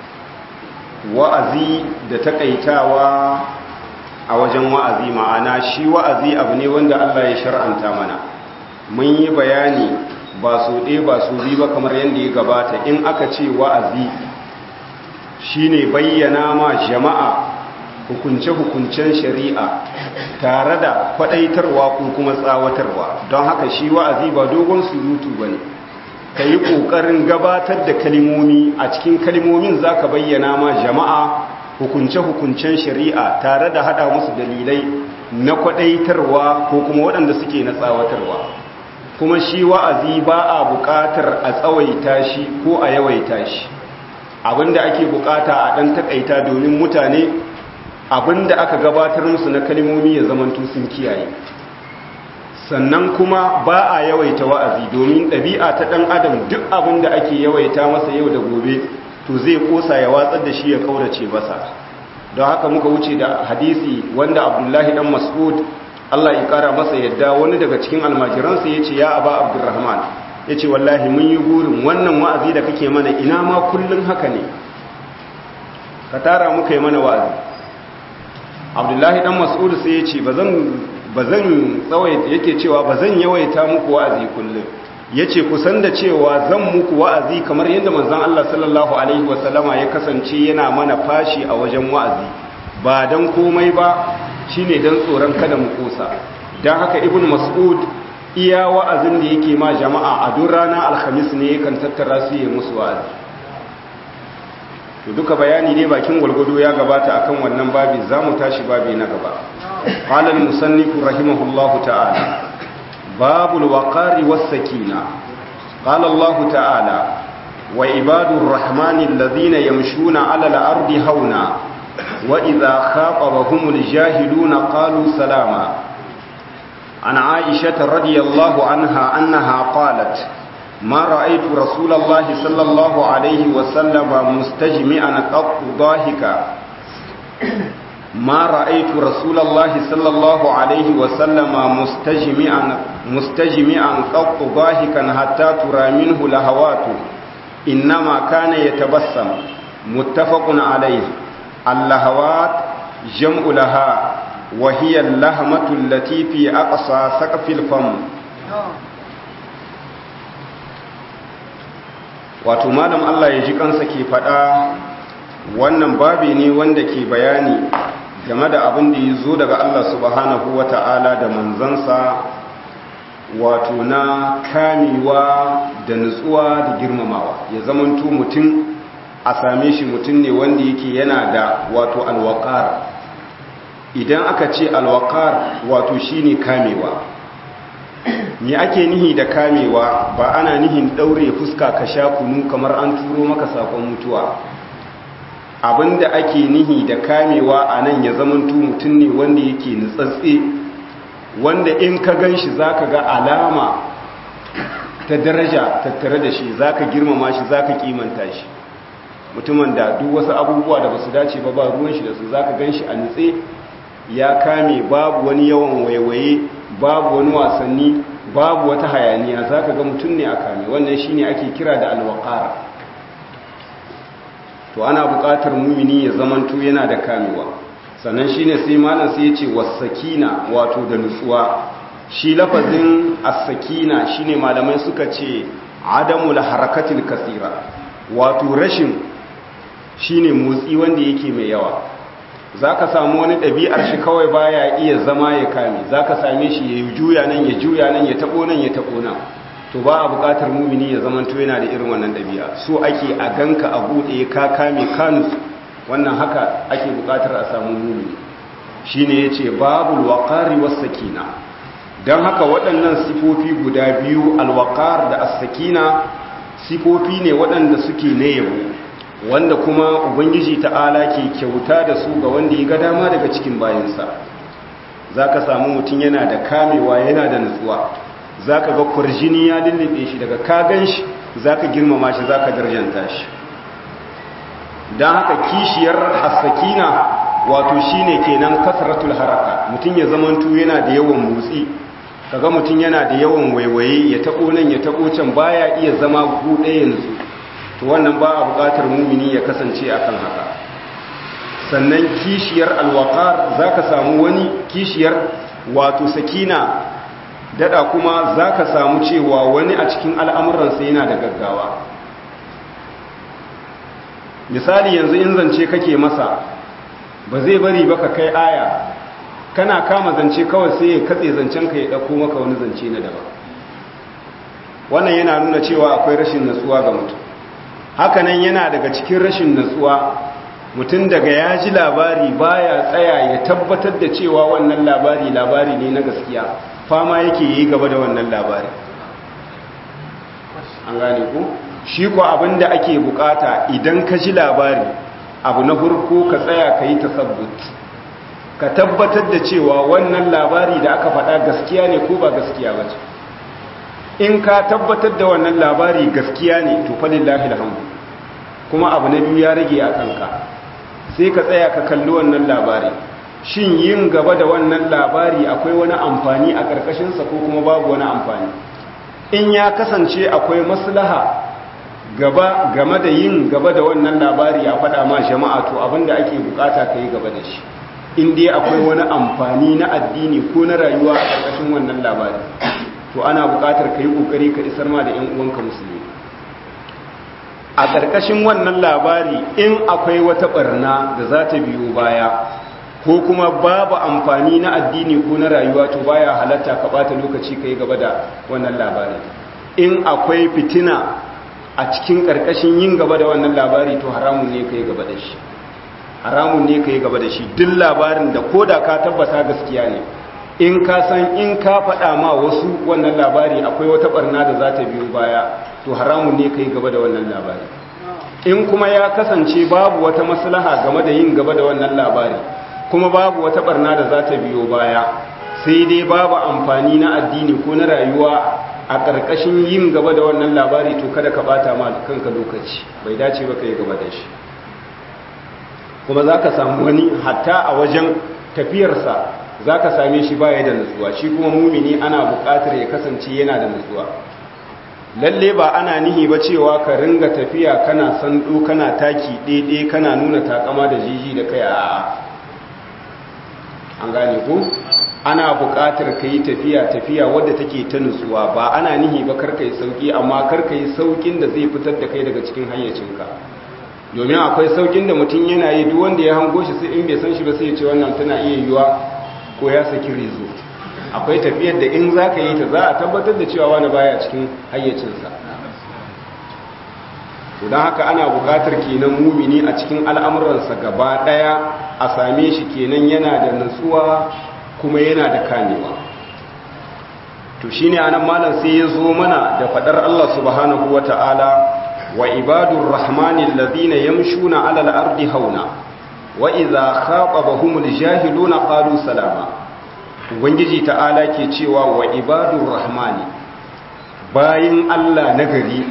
wa'azi da takaitawa a wajen wa'azi ma'ana shi wa'azi abu ne wanda allah ya shar'anta mana mun yi bayani ba su ɗaya ba su bi ba kamar yadda ya gabata in aka ce wa'azi shine bayyana ma jama'a hukunce-hukuncen shari'a tare da kwaɗaitarwa ko kuma tsawatarwa don haka shi wa'azi ba dogon surutu ba ne ka yi ƙoƙarin gabatar da kalimomi a cikin kalimomin za ka bayyana ma jama'a hukunce-hukuncen shari'a tare da haɗa musu dalilai na kwaɗaitarwa ko kuma waɗanda suke na tsawatarwa kuma shi wa'azi ba a buƙatar a tsawaita shi ko a yawaita shi abinda ake buƙata a ɗan taƙaita domin mutane abinda aka gabatar musu na kalmomi ya zamantu sun kiyaye sannan kuma ba a yawaita wa'azi domin ɗabi'a ta ɗan adam duk abinda ake yawaita masa yau da gobe to zai ƙosa ya watsar da shi ya kaurace masa don haka muka wuce da hadisi wanda abdullahi ɗan mas'ud Allah ya kara masa yadda wani daga cikin almajiransa ya ce ya aba abdurrahman ya ce wallahi mun yi gurin wannan wa'azi da kake mana ina ma kullum haka ne ka tara muka yi mana wa'azi abdullahi dan mas'ud sai ya ce ba zan tsawaita yake cewa ba zan yawaita muku wa'azi kullum ya ce kusan da cewa zan muku wa'azi kamar yadda manzan Allah sallallahu alaihi wasallama ya kasance yana mana fashi a wajen wa'azi ba don komai ba shine don tsoron kada mu kosa don haka ibn mas'ud iya wa'azin da yake ma jama'a a duk rana alhamis ne yakan tattara su yi musu wa'azi to duka bayani ne bakin gwalgwado ya gabata akan wannan babi za mu tashi babi na gaba qala al-musannif rahimahullahu ta'ala babul waqari was-sakina qala Allah ta'ala wa ibadur rahmani alladhina yamshuna 'ala al-ardi hauna وإذا خاطبهم الجاهلون قالوا سلاما عن عائشة رضي الله عنها أنها قالت ما رأيت رسول الله صلى الله عليه وسلم مستجمعا قط ضاحكا ما رأيت رسول الله صلى الله عليه وسلم مستجمعا مستجمعا قط ضاحكا حتى ترى منه لهواته إنما كان يتبسم متفق عليه اللهوات جمع لها وهي اللهمة التي في أقصى سقف الفم wato malam Allah ya ji kansa ke faɗa wannan babi ne wanda ke bayani game da abin da ya zo daga Allah subhanahu wa ta'ala da manzansa wato na kamewa da nutsuwa da girmamawa ya zamanto mutum a same shi mutum ne wanda yake yana da wato alwakar idan aka ce alwakar wato shine kamewa me ake nihi da kamewa ba ana nihin daure fuska ka sha kunu kamar an turo maka sakon mutuwa abinda ake nihi da kamewa a nan ya zamanto mutum ne wanda yake nutsatse wanda in ka gan shi za ka ga alama ta daraja tattare da shi za ka girmama shi za ka kimanta shi mutumin da duk wasu abubuwa da ba su dace ba ba ruwan shi da su za ka gan shi a nutse ya kame babu wani yawan waiwaye babu wani wasanni babu wata hayaniya za ka ga mutum ne a kame wannan shi ne ake kira da alwakara to ana buƙatar mumini ya zamanto yana da kamewa sannan shi ne sai malam sai ya ce wasakina wato da nutsuwa shi lafazin asakina shi ne malamai suka ce adamul harakatil kasira wato rashin shi ne motsi wanda yake mai yawa za ka samu wani ɗabi'ar shi kawai baya iya zama ya kame za ka same shi ya juya nan ya juya nan ya taɓo nan ya taɓo nan to ba a buƙatar mumini ya zama to yana da irin wannan ɗabi'a so ake a ganka a buɗe ka kame kanus wannan haka ake buƙatar a samu mumini shi ne ya ce babu alwaƙari wasakina don haka waɗannan sifofi guda biyu alwaƙar da asakina sifofi ne waɗanda suke na yabo wanda kuma ubangiji ta'ala ke kyauta da su ga wanda ya ga dama daga cikin bayansa za ka samu mutum yana da kamewa yana da nutsuwa za ka ga kwarjini ya lullube shi daga kagan shi za ka girmama shi za ka darjanta shi don haka kishiyar hasakina wato shi ne kenan kasratul haraka mutum ya zamantu yana da yawan motsi kaga mutum yana da yawan waiwaye ya taɓo nan ya taɓo can baya iya zama buɗe yanzu to wannan ba a buƙatar mumini ya kasance akan haka sannan kishiyar alwaqar zaka samu wani kishiyar wato sakina dada kuma zaka samu cewa wani a cikin al'amuransa yana da gaggawa misali yanzu in zance kake masa ba zai bari ba ka kai aya kana kama zance kawai sai ya katse zancen ka ya ɗauko maka wani zance na daban wannan yana nuna cewa akwai rashin natsuwa ga mutum hakanan yana daga cikin rashin natsuwa mutum daga ya ji labari baya tsaya ya tabbatar da cewa wannan labari labari ne na gaskiya fama yake yi gaba da wannan labari an gane ku shi ko abin da ake bukata idan ka ji labari abu na farko ka tsaya ka yi tasabbut ka tabbatar da cewa wannan labari da aka faɗa gaskiya ne ko ba gaskiya ba ce in ka tabbatar da wannan labari gaskiya ne to falillahi alhamdu kuma abu na biyu ya rage a kanka sai ka tsaya ka kalli wannan labari shin yin gaba da wannan labari akwai wani amfani a ƙarƙashinsa ko kuma babu wani amfani in ya kasance akwai maslaha gaba game da yin gaba da wannan labari a faɗa ma jama'a to abinda ake bukata ka yi gaba da shi in dai akwai wani amfani na addini ko na rayuwa a ƙarƙashin wannan labari to ana buƙatar ka yi ƙoƙari ka isar ma da 'yan uwanka musulmi a ƙarƙashin wannan labari in akwai wata ɓarna da za ta biyo baya ko kuma babu amfani na addini ko na rayuwa to baya halatta ka ɓata lokaci ka yi gaba da wannan labari in akwai fitina a cikin ƙarƙashin yin gaba da wannan labari to haramun ne ka yi gaba da shi haramun ne ka yi gaba da shi duk labarin da ko da ka tabbata gaskiya ne in ka san in ka faɗa ma wasu wannan labari akwai wata ɓarna da za ta biyo baya to haramun ne ka yi gaba da wannan labari in kuma ya kasance babu wata maslaha game da yin gaba da wannan labari kuma babu wata ɓarna da za ta biyo baya sai dai babu amfani na addini ko na rayuwa a ƙarƙashin yin gaba da wannan labari to kada ka bata ma kanka lokaci bai dace ba ka yi gaba da shi kuma za ka samu wani hatta a wajen tafiyarsa za ka same shi baya da nutsuwa shi kuma mumini ana buƙatar ya kasance yana da nutsuwa lalle ba ana nihi ba cewa ka ringa tafiya kana sando kana taki ɗaiɗe kana nuna takama da jiji da kai a an gane ku ana buƙatar ka yi tafiya tafiya wadda take ta nutsuwa ba ana nihi ba karka yi sauƙi amma karka yi sauƙin da zai fitar da kai daga cikin hayyacinka domin akwai sauƙin da mutum yana yi duk wanda ya hango shi sai in bai san shi ba sai ya ce wannan tana iya yiwuwa ko ya saki rezo akwai tafiyar da in za ka yi ta za a tabbatar da cewa wani baya cikin hayyacinsa don haka ana buƙatar kenan mumini a cikin al'amuransa gaba ɗaya a same shi kenan yana da nutsuwa kuma yana da kamewa to shi ne anan malam sai ya zo mana da faɗar Allah subhanahu wa ta'ala wa ibadun rahmanin lazina yamshuna alal ardi hauna wa iza khatabahumul jahiluna qalu salama ubangiji ta'ala ke cewa wa ibadur rahmani bayin Allah nagari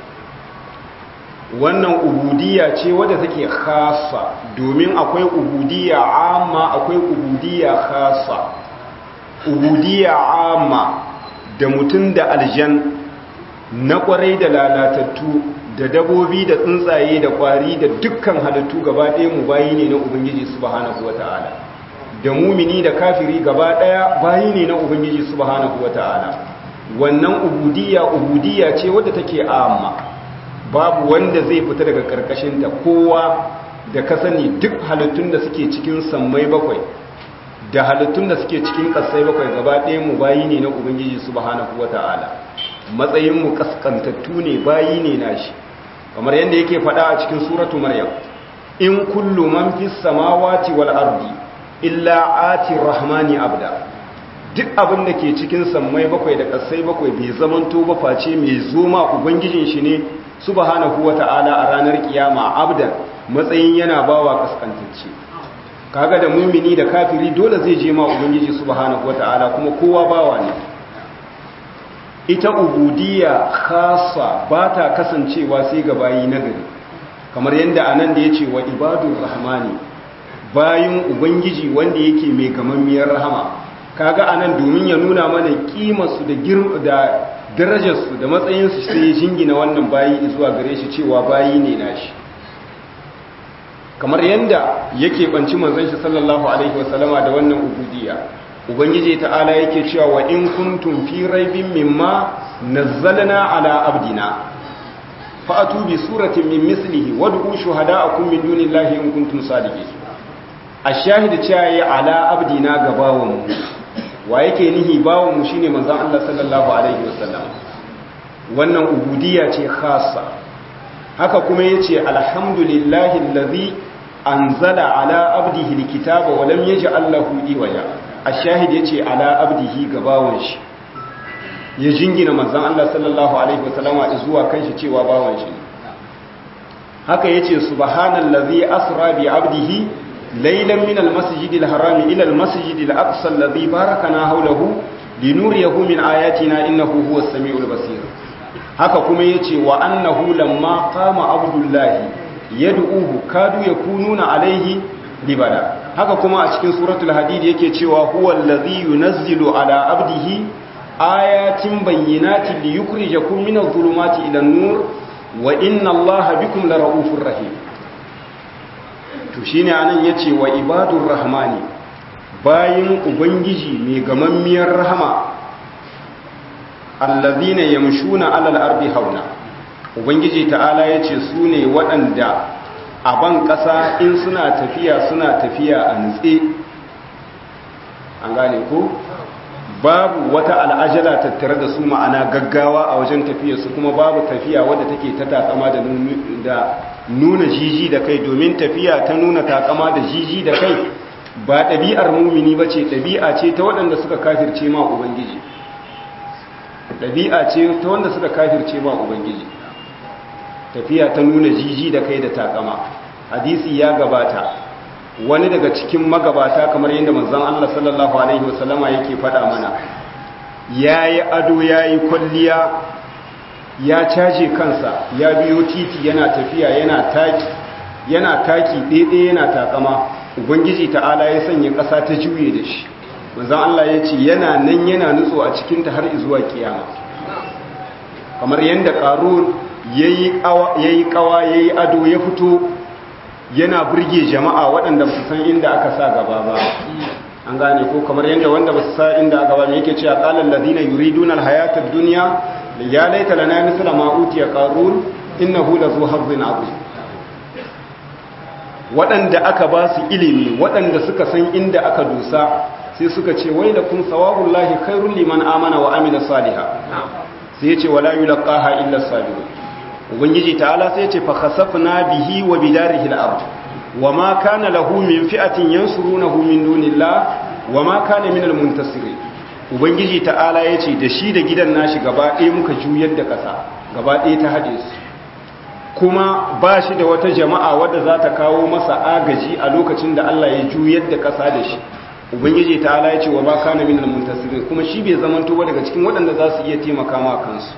wannan ubudiyya ce wadda take khassa domin akwai ubudiyya amma akwai ubudiyya khassa ubudiyya amma da mutum da aljan na kwarai da lalatattu da dabobi da tsuntsaye da kwari da dukkan halittu gaba ɗaya mu bayi ne na ubangiji subhanahu wata'ala da mumini da kafiri gaba ɗaya bayi ne na ubangiji subhanahu wata'ala wannan ubudiyya ubudiyya ce wadda take amma babu wanda zai fita daga karkashinta kowa da ka sani duk halittun da suke cikin sammai bakwai da halittun da suke cikin kasai bakwai gaba ɗaya mu bayi ne na ubangiji subhanahu wata'ala matsayin mu kaskantattu ne bayi ne nashi kamar yadda yake faɗa a cikin suratu maryam in kullu man fis samawati wal ardi illa ati rahmani abda duk abin da ke cikin sammai bakwai da kasai bakwai bai zamanto ba face mai zoma ubangijin shi ne subhanahu wata'ala a ranar kiyama abdan matsayin yana bawa kaskantacce kaga da mumini da kafiri dole zai je ma ubangiji subhanahu wata'ala kuma kowa bawa ne ita ubudiyya khassa ba ta kasancewa sai ga bayi nagari kamar yadda anan da yace wa ibadur rahmani bayin ubangiji wanda yake mai gamammiyar rahama kaga anan domin ya nuna mana kimarsu da girma da darajarsu da matsayinsu sai ya jingina wannan bayi zuwa gare shi cewa bayi ne nashi kamar yadda yake banci manzon shi sallallahu alaihi wasallama da wannan ubudiyya ubangiji ta'ala yake cewa wa in kuntum fi raibin mimma nazzalna ala abdina fa'atu bi suratin min mislihi wad'u shuhada'akum min dunillahi in kuntum sadiqin ashahid cewa ya ala abdina gabawan mu wa yake nihi bawon mu shine manzon Allah sallallahu alaihi wasallam wannan ubudiyya ce khassa haka kuma yace alhamdulillahi allazi anzala ala abdihi alkitaba wa lam yaj'al lahu iwaja ashahid yace ala abdihi gabawon shi ya jingina manzon Allah sallallahu alaihi wasallama zuwa kanshi cewa bawon shi haka yace subhanallazi asra bi abdihi ليلا من المسجد الحرام إلى المسجد الأقصى الذي باركنا حوله لنريه من آياتنا إنه هو السميع البصير haka kuma yace wa annahu lamma qama abdullahi yad'uhu kadu yakununa alaihi libada haka kuma a cikin suratul hadid yake cewa huwa allazi yunazzilu ala abdihi ayatin bayyinatin liyukhrijakum minadh dhulumati ila an-nur wa inna allaha bikum lara'ufur rahim to shi ne anan ya ce wa ibadun rahmani bayan ubangiji mai gamammiyar rahama allazina yamshuna alal ardi hauna ubangiji ta'ala ya ce su ne waɗanda a ban ƙasa in suna tafiya suna tafiya a nutse an gane ko babu wata al'ajala tattare da su ma'ana gaggawa a wajen tafiyarsu kuma babu tafiya wadda take ta takama da nuna jiji da kai domin tafiya ta nuna takama da jiji da kai ba ɗabi'ar mumini ba ce ɗabi'a ce ta waɗanda suka kafirce ma ubangiji ɗabi'a ce ta wanda suka kafirce ma ubangiji tafiya ta nuna jiji da kai da takama hadisi ya gabata wani daga cikin magabata kamar yadda manzon Allah sallallahu alaihi wasallama yake faɗa mana yayi ado yayi kwalliya ya caje kansa ya biyo titi yana tafiya yana taki yana taki ɗaiɗaya yana takama ubangiji ta'ala ya sanya ƙasa ta juye da shi manzan Allah ya ce yana nan yana nutso a cikinta har zuwa kiyama kamar yadda ƙarun ya yi ƙawa ya yi ado ya fito yana burge jama'a waɗanda su san inda aka sa gaba ba an gane ko kamar yadda wanda ba su sa inda aka ba mai yake cewa ƙalar ladina yuridun alhayatar duniya ya laita lana misla ma'utiya ƙarun innahu la zu hazzin abu waɗanda aka ba su ilimi waɗanda suka san inda aka dusa sai suka ce wai da kun sawabun lahi kairun liman amana wa amina saliha sai ce wala yulqaha illa sabirun ubangiji ta'ala sai ce fa khasafna bihi wa bidarihi al-ard wa ma kana lahu min fi'atin yansurunahu min dunillah wa ma kana min al-muntasirin ubangiji ta'ala yace da shi da gidan nashi gaba ɗaya muka juyar da ƙasa gaba ɗaya ta hade su kuma ba shi da wata jama'a wadda za ta kawo masa agaji a lokacin da Allah ya juyar da ƙasa da shi ubangiji ta ala ya ce wa ba kana minal muntasirin kuma shi bai zamanto ba daga cikin waɗanda za su iya taimaka ma kansu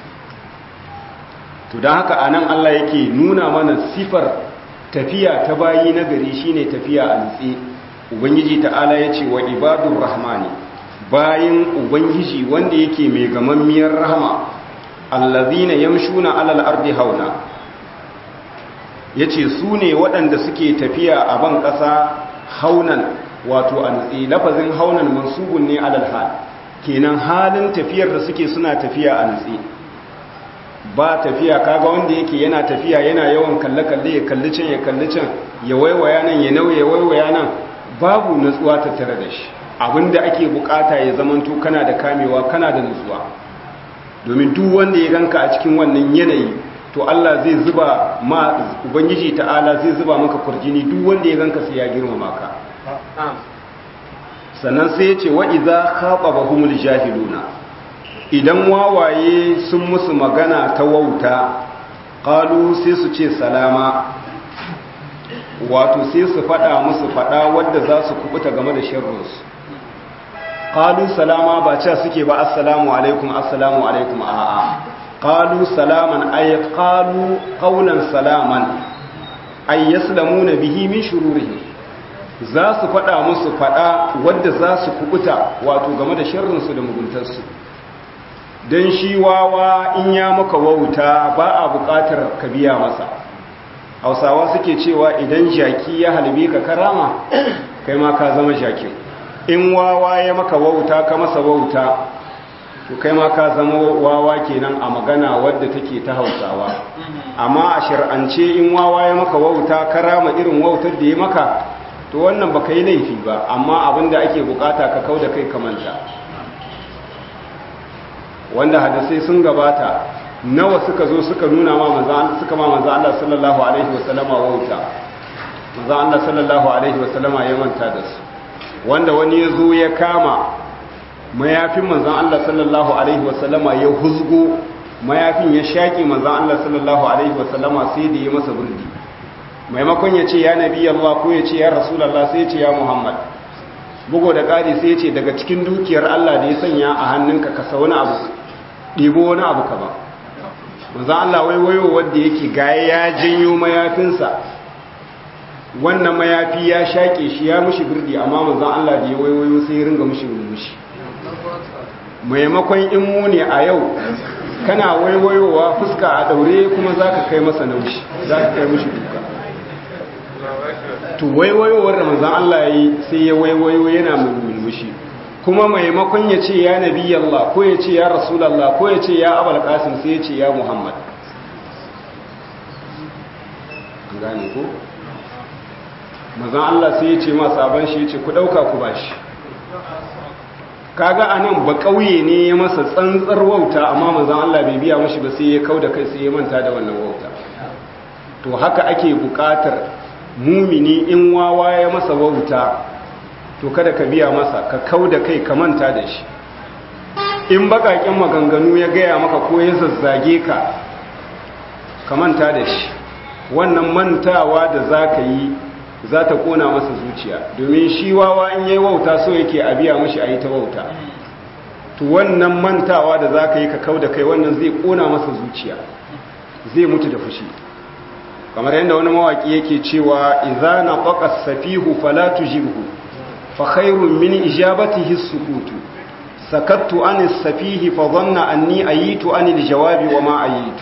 to don haka anan Allah yake nuna mana sifar tafiya ta bayi na gari shine tafiya a nutse ubangiji ta ala ya ce wa ibadur rahmani bayin ubangiji wanda yake mai gamammiyar rahama allazina yamshuna alal ardi hauna ya ce su ne waɗanda suke tafiya a ban ƙasa haunan wato a nutse lafazin haunan mansubun ne alal hal kenan halin tafiyar da suke suna tafiya a nutse ba tafiya kaga wanda yake yana tafiya yana yawan kalle-kalle ya kalli can ya kalli can ya waiwaya nan ya nauye ya waiwaya nan babu nutsuwa tattare da shi abinda ake bukata ya zamanto kana da kamewa kana da nutsuwa domin duk wanda ya ganka a cikin wannan yanayi to Allah zai zuba ma ubangiji ta'ala zai zuba maka kurjini duk wanda ya ganka sai ya girmama ka sannan sai ya ce wa idza khatabahumul jahiluna idan wawaye sun musu magana ta wauta qalu sai su ce salama wato sai su fada musu fada wanda za su kubuta game da sharrinsu qalu salama ba cewa suke ba assalamu alaikum assalamu alaikum a'a qalu salaman ay qalu qawlan salaman ay yaslamuna bihi min shururihi za su fada musu fada wanda za su kubuta wato game da sharrin su da muguntarsu dan shi wawa in ya maka wauta ba a bukatar ka biya masa hausawa suke cewa idan jaki ya halbe ka karama kai ma ka zama jakin in wawa ya maka wauta ka masa wauta to kai ma ka zama wawa kenan a magana wadda take ta hausawa amma a shir'ance in wawa ya maka wauta karama irin wautar da ya maka to wannan baka yi laifi ba amma abinda ake bukata ka kau da kai kamanta wanda hadisai sun gabata nawa suka zo suka nuna ma manzo suka ma manzo Allah sallallahu alaihi wasallama wauta manzo Allah sallallahu alaihi wasallama ya manta da su wanda wani ya zo ya kama mayafin manzan Allah sallallahu Alaihi wasallama ya huzgo mayafin ya shaƙi manzan Allah sallallahu Alaihi wasallama sai da ya masa burdi maimakon ya ce ya nabi Allah ko ya ce ya rasulallah sai ya ce ya Muhammad bugo da ƙari sai ya ce daga cikin dukiyar Allah da ya sanya a hannunka ka sa wani abu ɗibo wani abu ka ba manzan Allah waiwayo wanda yake gaya ya janyo mayafinsa wannan mayafi ya shaƙe shi ya mushi birdi amma manzan Allah da ya waiwayo sai ya ringa mushi murmushi maimakon in mu ne a yau kana waiwayowa fuska a daure kuma za ka kai masa naushi za ka kai mushi duka to waiwayowar da manzan Allah ya yi sai ya waiwayo yana murmushi kuma maimakon ya ce ya nabi Allah ko ya ce ya rasulallah ko ya ce ya abal qasim sai ya ce ya muhammad gane ko mazan Allah sai ya ce ma sabon shi ya ce ku ɗauka ku ba shi kaga a nan ba ƙauye ne ya masa tsantsar wauta amma mazan Allah bai biya mashi ba sai ya kau da kai sai ya manta da wannan wauta to haka ake buƙatar mumini in wawa ya masa wauta to kada ka biya masa ka kau da kai ka manta da shi in baƙaƙen maganganu ya gaya maka ko ya zazzage ka ka manta da shi wannan mantawa da za ka yi za ta kona masa zuciya domin shi wawa in yi wauta so yake a biya mashi a yi ta wauta to wannan mantawa da za ka yi ka kau da kai wannan zai kona masa zuciya zai mutu da fushi kamar yadda wani mawaki yake cewa idza naqa safihu fala tujibhu fa khairun min ijabatihi sukutu sakattu an safihi fa dhanna anni ayitu an aljawabi wa ma ayitu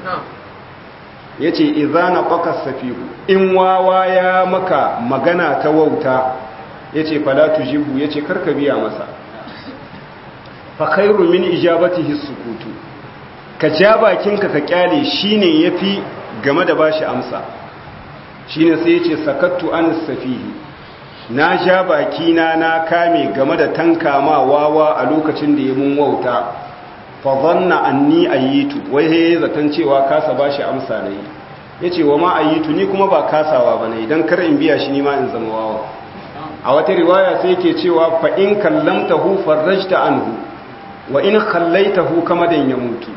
yace idza naqa safihu in wawa ya maka magana ta wauta yace fala tujibhu yace karka biya masa fa khairun min ijabatihi sukutu ka ja bakinka ka kyale shine yafi game da bashi amsa shine sai yace sakattu an safihi na ja bakina na kame game da tankama wawa a lokacin da ya mun wauta fa dhanna anni ayitu wai he zaton cewa kasa bashi amsa nayi yace wa ma ayitu ni kuma ba kasawa bane idan kar in biya shi ni ma in zama wawa a wata riwaya sai yake cewa fa in kallamtahu farajta anhu wa in khallaitahu kama dan ya mutu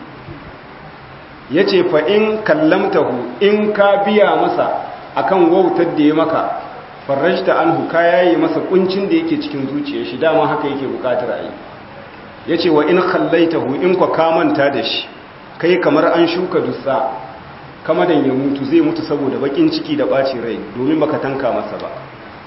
yace fa in kallamtahu in ka biya masa akan wautar da ya maka farajta anhu ka yayi masa kuncin da yake cikin zuciyar shi dama haka yake bukatar ayi yace wa in khallaitahu in ka ka manta da shi kai kamar an shuka dussa kama dan ya mutu zai mutu saboda bakin ciki da bacin rai domin baka tanka masa ba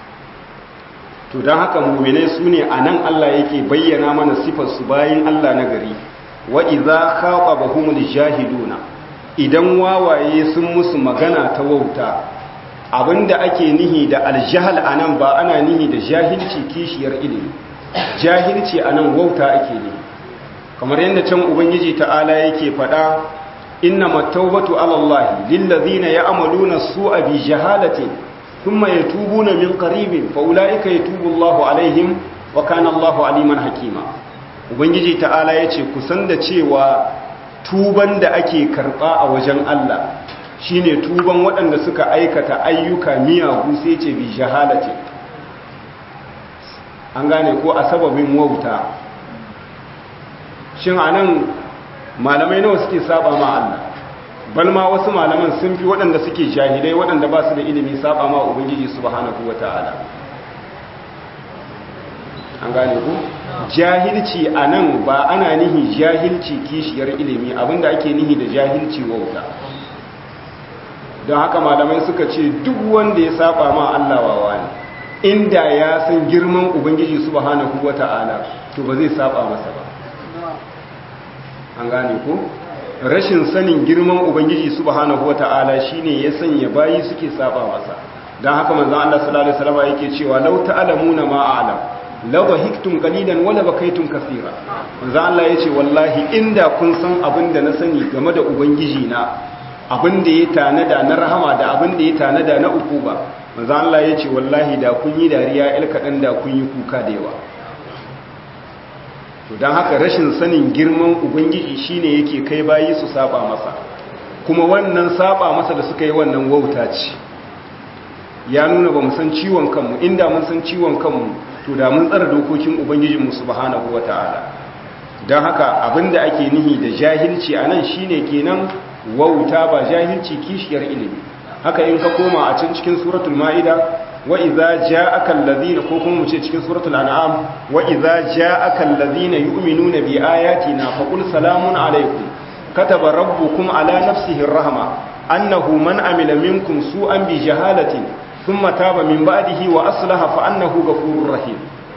to don haka muminai su ne a nan Allah yake bayyana mana sifarsu bayan Allah na gari wa iza kaɓa bahumul jahiluna idan wawaye sun musu magana ta wauta abinda ake nihi da aljahal a nan ba ana nihi da jahilci kishiyar ilimi jahilci a nan wauta ake nihi kamar yadda can ubangiji ta'ala yake faɗa inna mattaubatu alallahi lillazina ya'maluna su'a bi jahalatin ثم يتوبون من قريب فأولئك يتوب الله عليهم وكان الله عليما حكيما ubangiji ta'ala yace kusan da cewa tuban da ake karba a wajen Allah shine tuban waɗanda suka aikata ayyuka miyagu sai ce bi jahalati an gane ko a sababin wauta shin anan malamai nawa suke saba ma Allah balma wasu malaman sun fi waɗanda suke jahilai waɗanda ba su da ilimi saba ma ubangiji subhanahu wata'ala an gane ku jahilci a nan ba ana nihi jahilci kishiyar ilimi abinda ake nihi da jahilci wauta don haka malamai suka ce duk wanda ya saba ma Allah wawa ne inda ya san girman ubangiji subhanahu wata'ala to ba zai saba masa ba an gane ku rashin sanin girman ubangiji subhanahu wata'ala shine ya sanya bayi suke saba masa dan haka manzon Allah sallallahu alaihi wasallam yake cewa law ta'lamuna ma a'lam law bahiktum qalilan wa la bakaytum kaseera manzon Allah yace wallahi inda kun san abinda na sani game da ubangiji na abinda ya tanada na rahama da abinda ya tanada na ukuba manzon Allah yace wallahi da kun yi dariya il kadan da kun yi kuka da yawa to don haka rashin sanin girman ubangiji shine yake kai bayi su saba masa kuma wannan saba masa da suka yi wannan wauta ce ya nuna ba mu san ciwon kanmu inda mun san ciwon kanmu to da mun tsara dokokin ubangijinmu subhanahu wata'ala don haka abinda ake nihi da jahilci a nan shine kenan wauta ba jahilci kishiyar ilimi haka in ka koma a can cikin suratul ma'ida وإذا جاءك الذين كوكم مشي cikin suratul an'am wa idza ja'aka alladhina yu'minuna bi ayatina faqul salamun alaykum kataba rabbukum ala nafsihi arrahma annahu man amila minkum su'an bi jahalatin thumma taba min ba'dihi wa aslaha fa annahu ghafurur rahim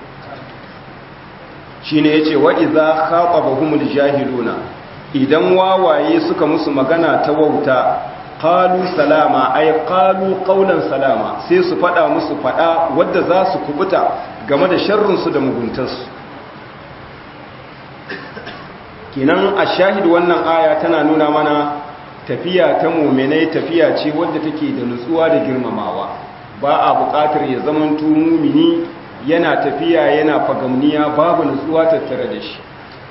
shine yace wa idza khatabahumul jahiluna idan wawaye suka musu magana ta wauta qalu salama ay qalu qawlan salama sai su fada musu fada wadda za su kubuta game da sharrin su da muguntarsu kinan a shahid wannan aya tana nuna mana tafiya ta mu'minai tafiya ce wadda take da nutsuwa da girmamawa ba a buƙatar ya zamanto mumini yana tafiya yana fagamniya babu nutsuwa tattare da shi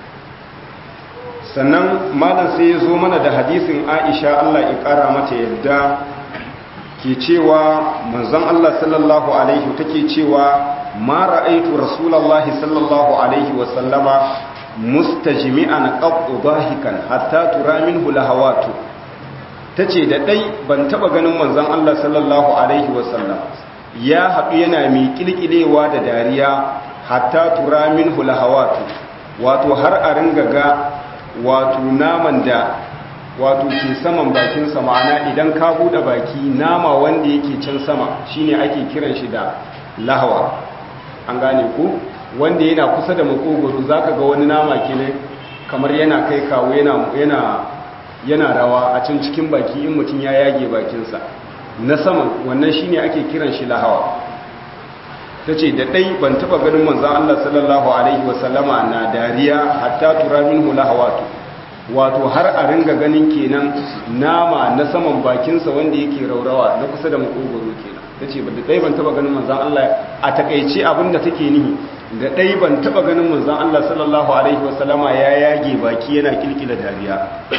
sannan malam sai ya zo mana da hadisin aisha allah ya kara mata yadda ke cewa manzon allah sallallahu alaihi take cewa ma ra'aitu rasulullahi sallallahu alaihi wa sallama mustajmi'an qattu dahikan hatta tura minhu lahawatu tace da dai ban taba ganin manzon allah sallallahu alaihi wa sallam ya haɗu yana mai kilkilewa da dariya hatta tura minhu lahawatu wato har a ringa ga wato naman da wato ke saman bakinsa ma'ana idan ka buɗe baki nama wanda yake can sama shine ake kiran shi da lahawa an gane ku wanda yana kusa da makogoro zaka ga wani nama kenan kamar yana kai kawo yana yana yana rawa a can cikin baki in mutum ya yage bakinsa na saman wannan shine ake kiran shi lahawa tace da dai ban taba ganin manzon Allah sallallahu alaihi wasallama na dariya hatta tura minhu lahawatu wato har a ringa ganin kenan nama na saman bakinsa wanda yake raurawa na kusa da makogoro kenan tace ba da dai ban taba ganin manzon Allah a takeice abinda take nihi da dai ban taba ganin manzon Allah sallallahu alaihi wasallama ya yage baki yana kilkila dariya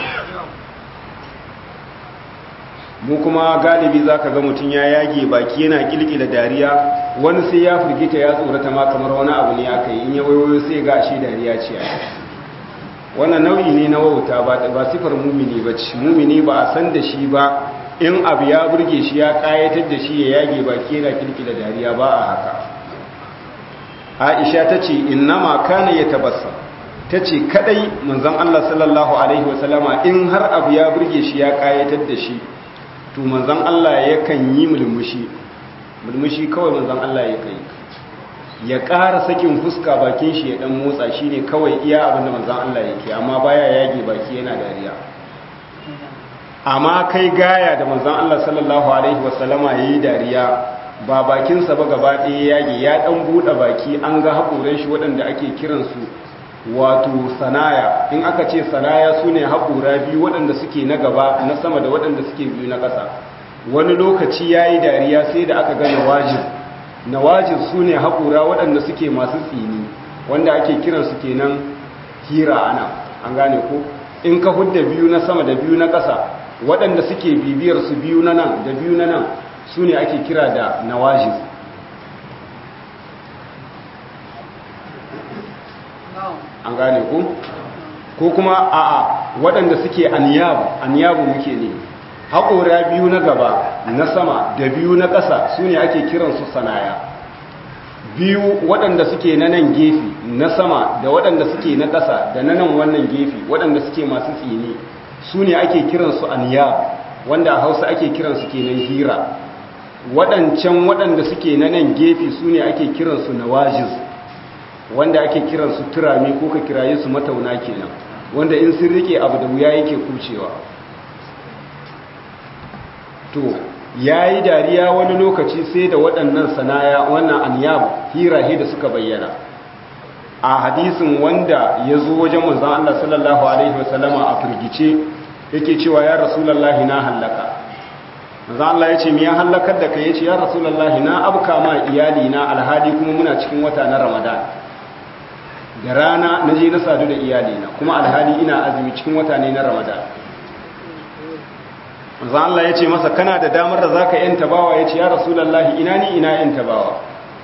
mu kuma galibi zaka ga mutun ya yage baki yana kilkila dariya wani sai ya furgita ya tsorata ma kamar wani abu ne aka yi in ya wayo sai ga shi dariya ce wannan nau'i ne na wauta ba ba sifar mumini ba ce mumini ba a san da shi ba in abu ya burge shi ya kayatar da shi ya yage baki yana kilkila dariya ba a haka aisha ta ce innama kana ya tabassa ta ce kadai manzon Allah sallallahu alaihi wasallama in har abu ya burge shi ya kayatar da shi to manzon Allah yakan yi mulmushi mulmushi kawai manzon Allah ya kai ya ƙara sakin fuska bakin shi ya dan motsa shine kawai iya abinda manzon Allah yake amma baya yage baki yana dariya amma kai gaya da manzon Allah sallallahu alaihi wasallama yayi dariya ba bakinsa ba gaba ɗaya yage ya ɗan buɗe baki an ga haƙoran shi waɗanda ake kiransu wato sanaya in aka ce sanaya su ne haƙora biyu waɗanda suke na gaba na sama da waɗanda suke biyu na ƙasa wani lokaci ya yi dariya sai da aka ga nawajin nawajin su ne haƙora waɗanda suke masu tsini wanda ake kiransu kenan hira ana an gane ko in ka hudda biyu na sama da biyu na ƙasa waɗanda suke bibiyar su biyu na nan da biyu na nan su ne ake kira da nawajis an gane ku ko kuma a'a waɗanda suke aniyabu aniyabu muke ne haƙora biyu na gaba na sama da biyu na ƙasa su ne ake kiransu sanaya biyu waɗanda suke na nan gefe na sama da waɗanda suke na ƙasa da na nan wannan gefe waɗanda suke masu tsini su ne ake kiransu aniyabu wanda a hausa ake kiransu kenan hira waɗancan waɗanda suke na nan gefe su ne ake kiransu nawajiz wanda ake kiransu turami ko ka kiraye su matauna kenan wanda in sun rike abu da wuya yake kucewa to yayi dariya wani lokaci sai da waɗannan sanaya wannan anyab hirahe da suka bayyana a hadisin wanda ya zo wajen manzon Allah sallallahu alaihi wasallama a firgice yake cewa ya rasulullahi na hallaka manzon Allah ya ce me ya hallakar da kai yace ya rasulullahi na abka ma iyali na alhali kuma muna cikin wata na Ramadan da rana na je na sadu da iyalina kuma alhali ina azumi cikin wata ne na ramadan manzo Allah ya ce masa kana da damar da zaka yanta bawa ya ce ya rasulullahi ina ni ina yanta bawa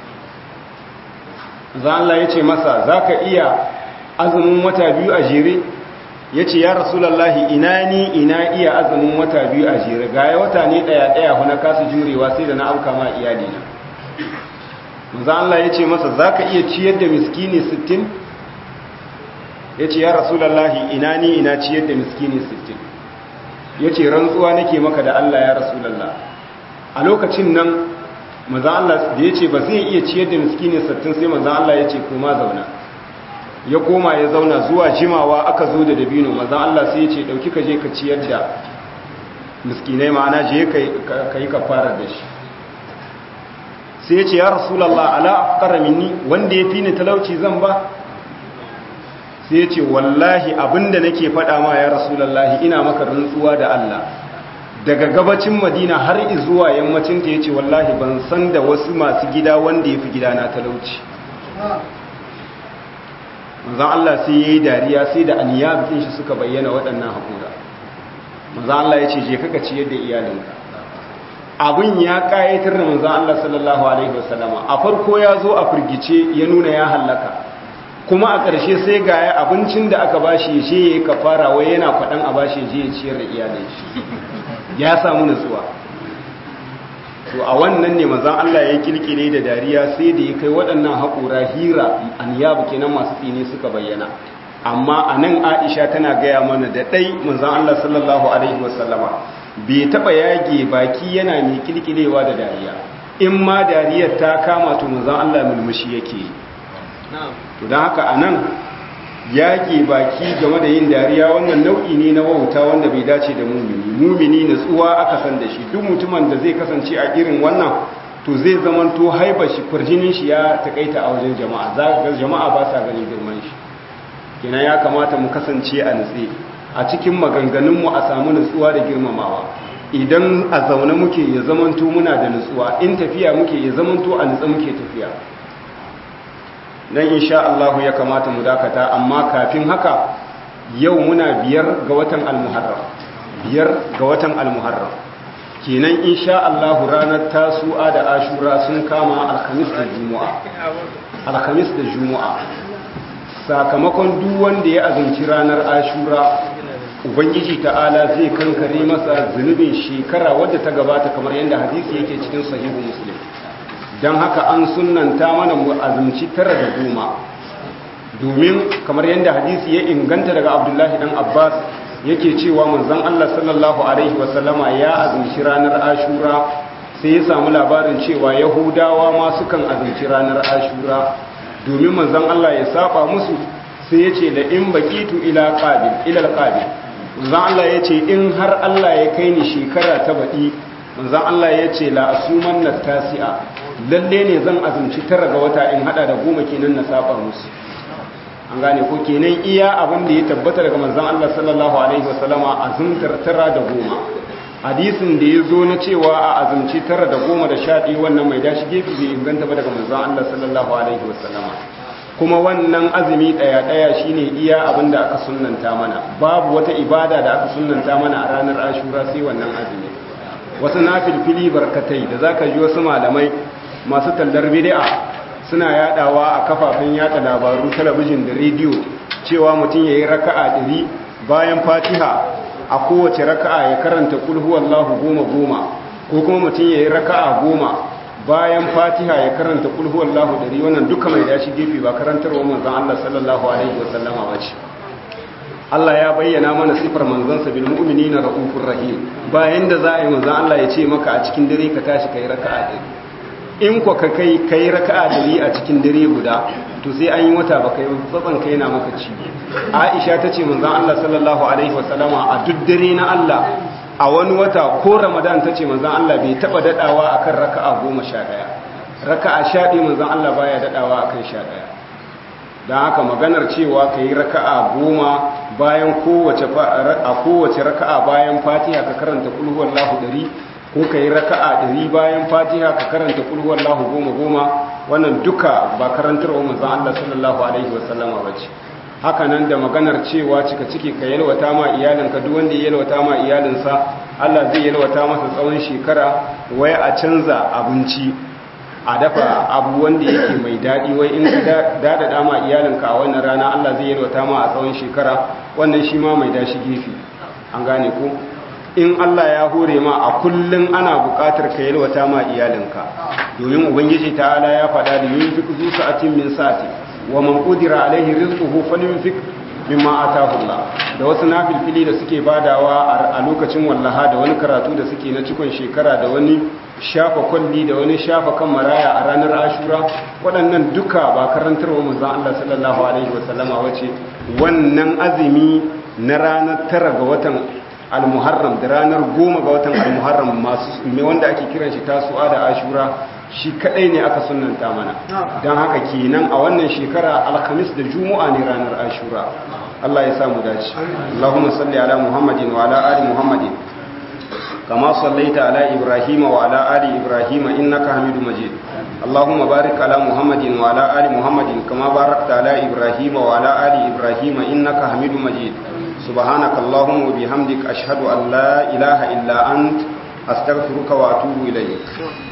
manzo Allah ya ce masa zaka iya azumin wata biyu a jere ya ce ya rasulullahi ina ni ina iya azumin wata biyu a jere ga wata ne daya daya huna kasu jurewa sai da na auka ma iyalina manzo Allah ya ce masa zaka iya ciyar da miskini 60 ya ce ya rasulallahi ina ni ina ciyar da miskini 60 ya ce rantsuwa nake maka da Allah ya rasulallah a lokacin nan maza Allah da ya ce ba zai iya ciyar da miskini 60 sai maza Allah ya ce koma zauna ya koma ya zauna zuwa jimawa aka zo da dabino maza Allah sai ya ce dauki ka je ka ciyar da miskinai ma'ana je ka yi kafara da shi sai ya ce ya rasulallah ala minni wanda ya fi ni talauci zan ba sai ya ce wallahi abinda nake faɗa ma ya rasulallahi ina maka rantsuwa da Allah daga gabacin madina har zuwa yammacin ta yace wallahi ban san da wasu masu gida wanda yafi gida na talauci manzon Allah sai yayi dariya sai da aniyabin shi suka bayyana waɗannan hakura manzon Allah yace je kaka ciyar da iyalinka abin ya kayatar da manzon Allah sallallahu alaihi wasallama a farko ya zo a firgice ya nuna ya hallaka kuma a ƙarshe sai ga ya abincin da aka bashi ya ya yi kafara wai yana kwaɗan a bashi je ya ciyar da iyalin shi ya samu nutsuwa to a wannan ne mazan Allah ya kirkire da dariya sai da ya kai waɗannan haƙura hira an yabu kenan masu tsini suka bayyana amma a nan aisha tana gaya mana da ɗai manzan Allah sallallahu Alaihi wasallama bai taɓa yage baki yana mai kilkilewa da dariya in ma dariyar ta kama to manzan Allah mulmushi yake to don haka a nan yage baki game da yin dariya wannan nau'i ne na wauta wanda bai dace da mumini mumini natsuwa aka san da shi duk mutumin da zai kasance a irin wannan to zai zamanto haibar shi kwarjinin shi ya takaita a wajen jama'a za ga jama'a ba sa ganin girman shi kenan ya kamata mu kasance a nutse a cikin maganganunmu a samu nutsuwa da girmamawa idan a zaune muke ya zamanto muna da nutsuwa in tafiya muke ya zamanto a nutse muke tafiya dan insha Allah ya kamata mu dakata amma kafin haka yau muna biyar ga watan al-muharram biyar ga watan al-muharram kenan insha Allah ranar tasu'a da ashura sun kama alhamis da juma'a alhamis da juma'a sakamakon duk wanda ya azumci ranar ashura ubangiji ta'ala zai kankare masa zunubin shekara wadda ta gabata kamar yadda hadisi yake cikin sahihu muslim don haka an sunanta mana mu azumci tara da goma domin kamar yadda hadisi ya inganta daga abdullahi dan abbas yake cewa manzon allah sallallahu alaihi wasallama ya azumci ranar ashura sai ya samu labarin cewa yahudawa ma sukan azumci ranar ashura domin manzon Allah ya saba musu sai ya ce da in bakitu ila qabil ila alqabil manzon Allah ya ce in har Allah ya kai ni shekara ta baɗi manzon Allah ya ce la asuman tasi'a lalle ne zan azumci tara ga wata in hada da goma kenan na saba musu an gane ko kenan iya abin da ya tabbata daga manzon Allah sallallahu alaihi wasallama azumtar tara da goma hadisin da ya zo na cewa a azumci tara da goma da sha ɗaya wannan mai dashi gefe bai inganta ba daga manzon Allah sallallahu alaihi wasallama kuma wannan azumi ɗaya ɗaya shine iya abin da aka sunnanta mana babu wata ibada da aka sunnanta mana a ranar ashura sai wannan azumi wasu nafilfili barkatai da zaka ji wasu malamai masu tallar bid'a suna yadawa a kafafen yada labaru talabijin da rediyo cewa mutum yayi raka'a ɗari bayan fatiha a kowace raka'a ya karanta kulhu wallahu goma goma ko kuma mutum ya yi raka'a goma bayan fatiha ya karanta kulhu wallahu dari wannan duka mai dashi gefe ba karantarwa manzon Allah sallallahu alaihi wasallama ba ce Allah ya bayyana mana sifar manzansa bil mu'minina raufur rahim bayan da za a yi manzon Allah ya ce maka a cikin dare ka tashi kai raka'a dari in ko ka kai kai raka'a dari a cikin dare guda to sai an yi wata ba kai tsatsan kai na maka ci Aisha ta ce manzon Allah sallallahu alaihi wasallama a duk dare na Allah a wani wata ko Ramadan ta ce manzon Allah bai taba dadawa akan raka'a 11 raka'a 11 manzon Allah baya dadawa akan 11 dan haka maganar cewa kai raka'a 10 bayan kowace a kowace raka'a bayan Fatiha ka karanta kul huwallahu 100 ko kai raka'a 100 bayan Fatiha ka karanta kul huwallahu 10 wannan duka ba karantarwa manzon Allah sallallahu alaihi wasallama bace haka nan da maganar cewa cika ciki ka yalwata ma iyalinka duk wanda ya yalwata ma iyalinsa Allah zai yalwata masa tsawon shekara waya a canza abinci a dafa abu wanda yake mai daɗi wai in ka daɗaɗa ma iyalinka a wannan rana Allah zai yalwata ma a tsawon shekara wannan shi ma mai dashi gefe an gane ko in Allah ya hore ma a kullum ana buƙatar ka yalwata ma iyalinka domin ubangiji ta'ala ya faɗa da yunfiq zu sa'atin min sa'ati wa man qudira alaihi rizquhu falyunfiq mimma ataahu Allah da wasu nafilfili da suke badawa a lokacin wallaha da wani karatu da suke na cikon shekara da wani shafa kwalli da wani shafa kan maraya a ranar ashura waɗannan duka ba karantarwa manzon Allah sallallahu alaihi wasallama wace wannan azumi na ranar tara ga watan al-muharram da ranar goma ga watan al-muharram masu wanda ake kiran shi tasu'a da ashura shi kadai ne aka sunanta mana don haka kenan a wannan shekara alhamis da juma'a ne ranar ashura Allah ya samu dace Allahumma salli ala Muhammadin wa ala ali Muhammadin kama sallaita ala Ibrahim wa ala ali Ibrahim innaka Hamidum Majid Allahumma barik ala Muhammadin wa ala ali Muhammadin kama barakta ala Ibrahim wa ala ali Ibrahim innaka Hamidum Majid سبحانك اللهم وبحمدك أشهد أن لا إله إلا أنت أستغفرك وأتوب إليك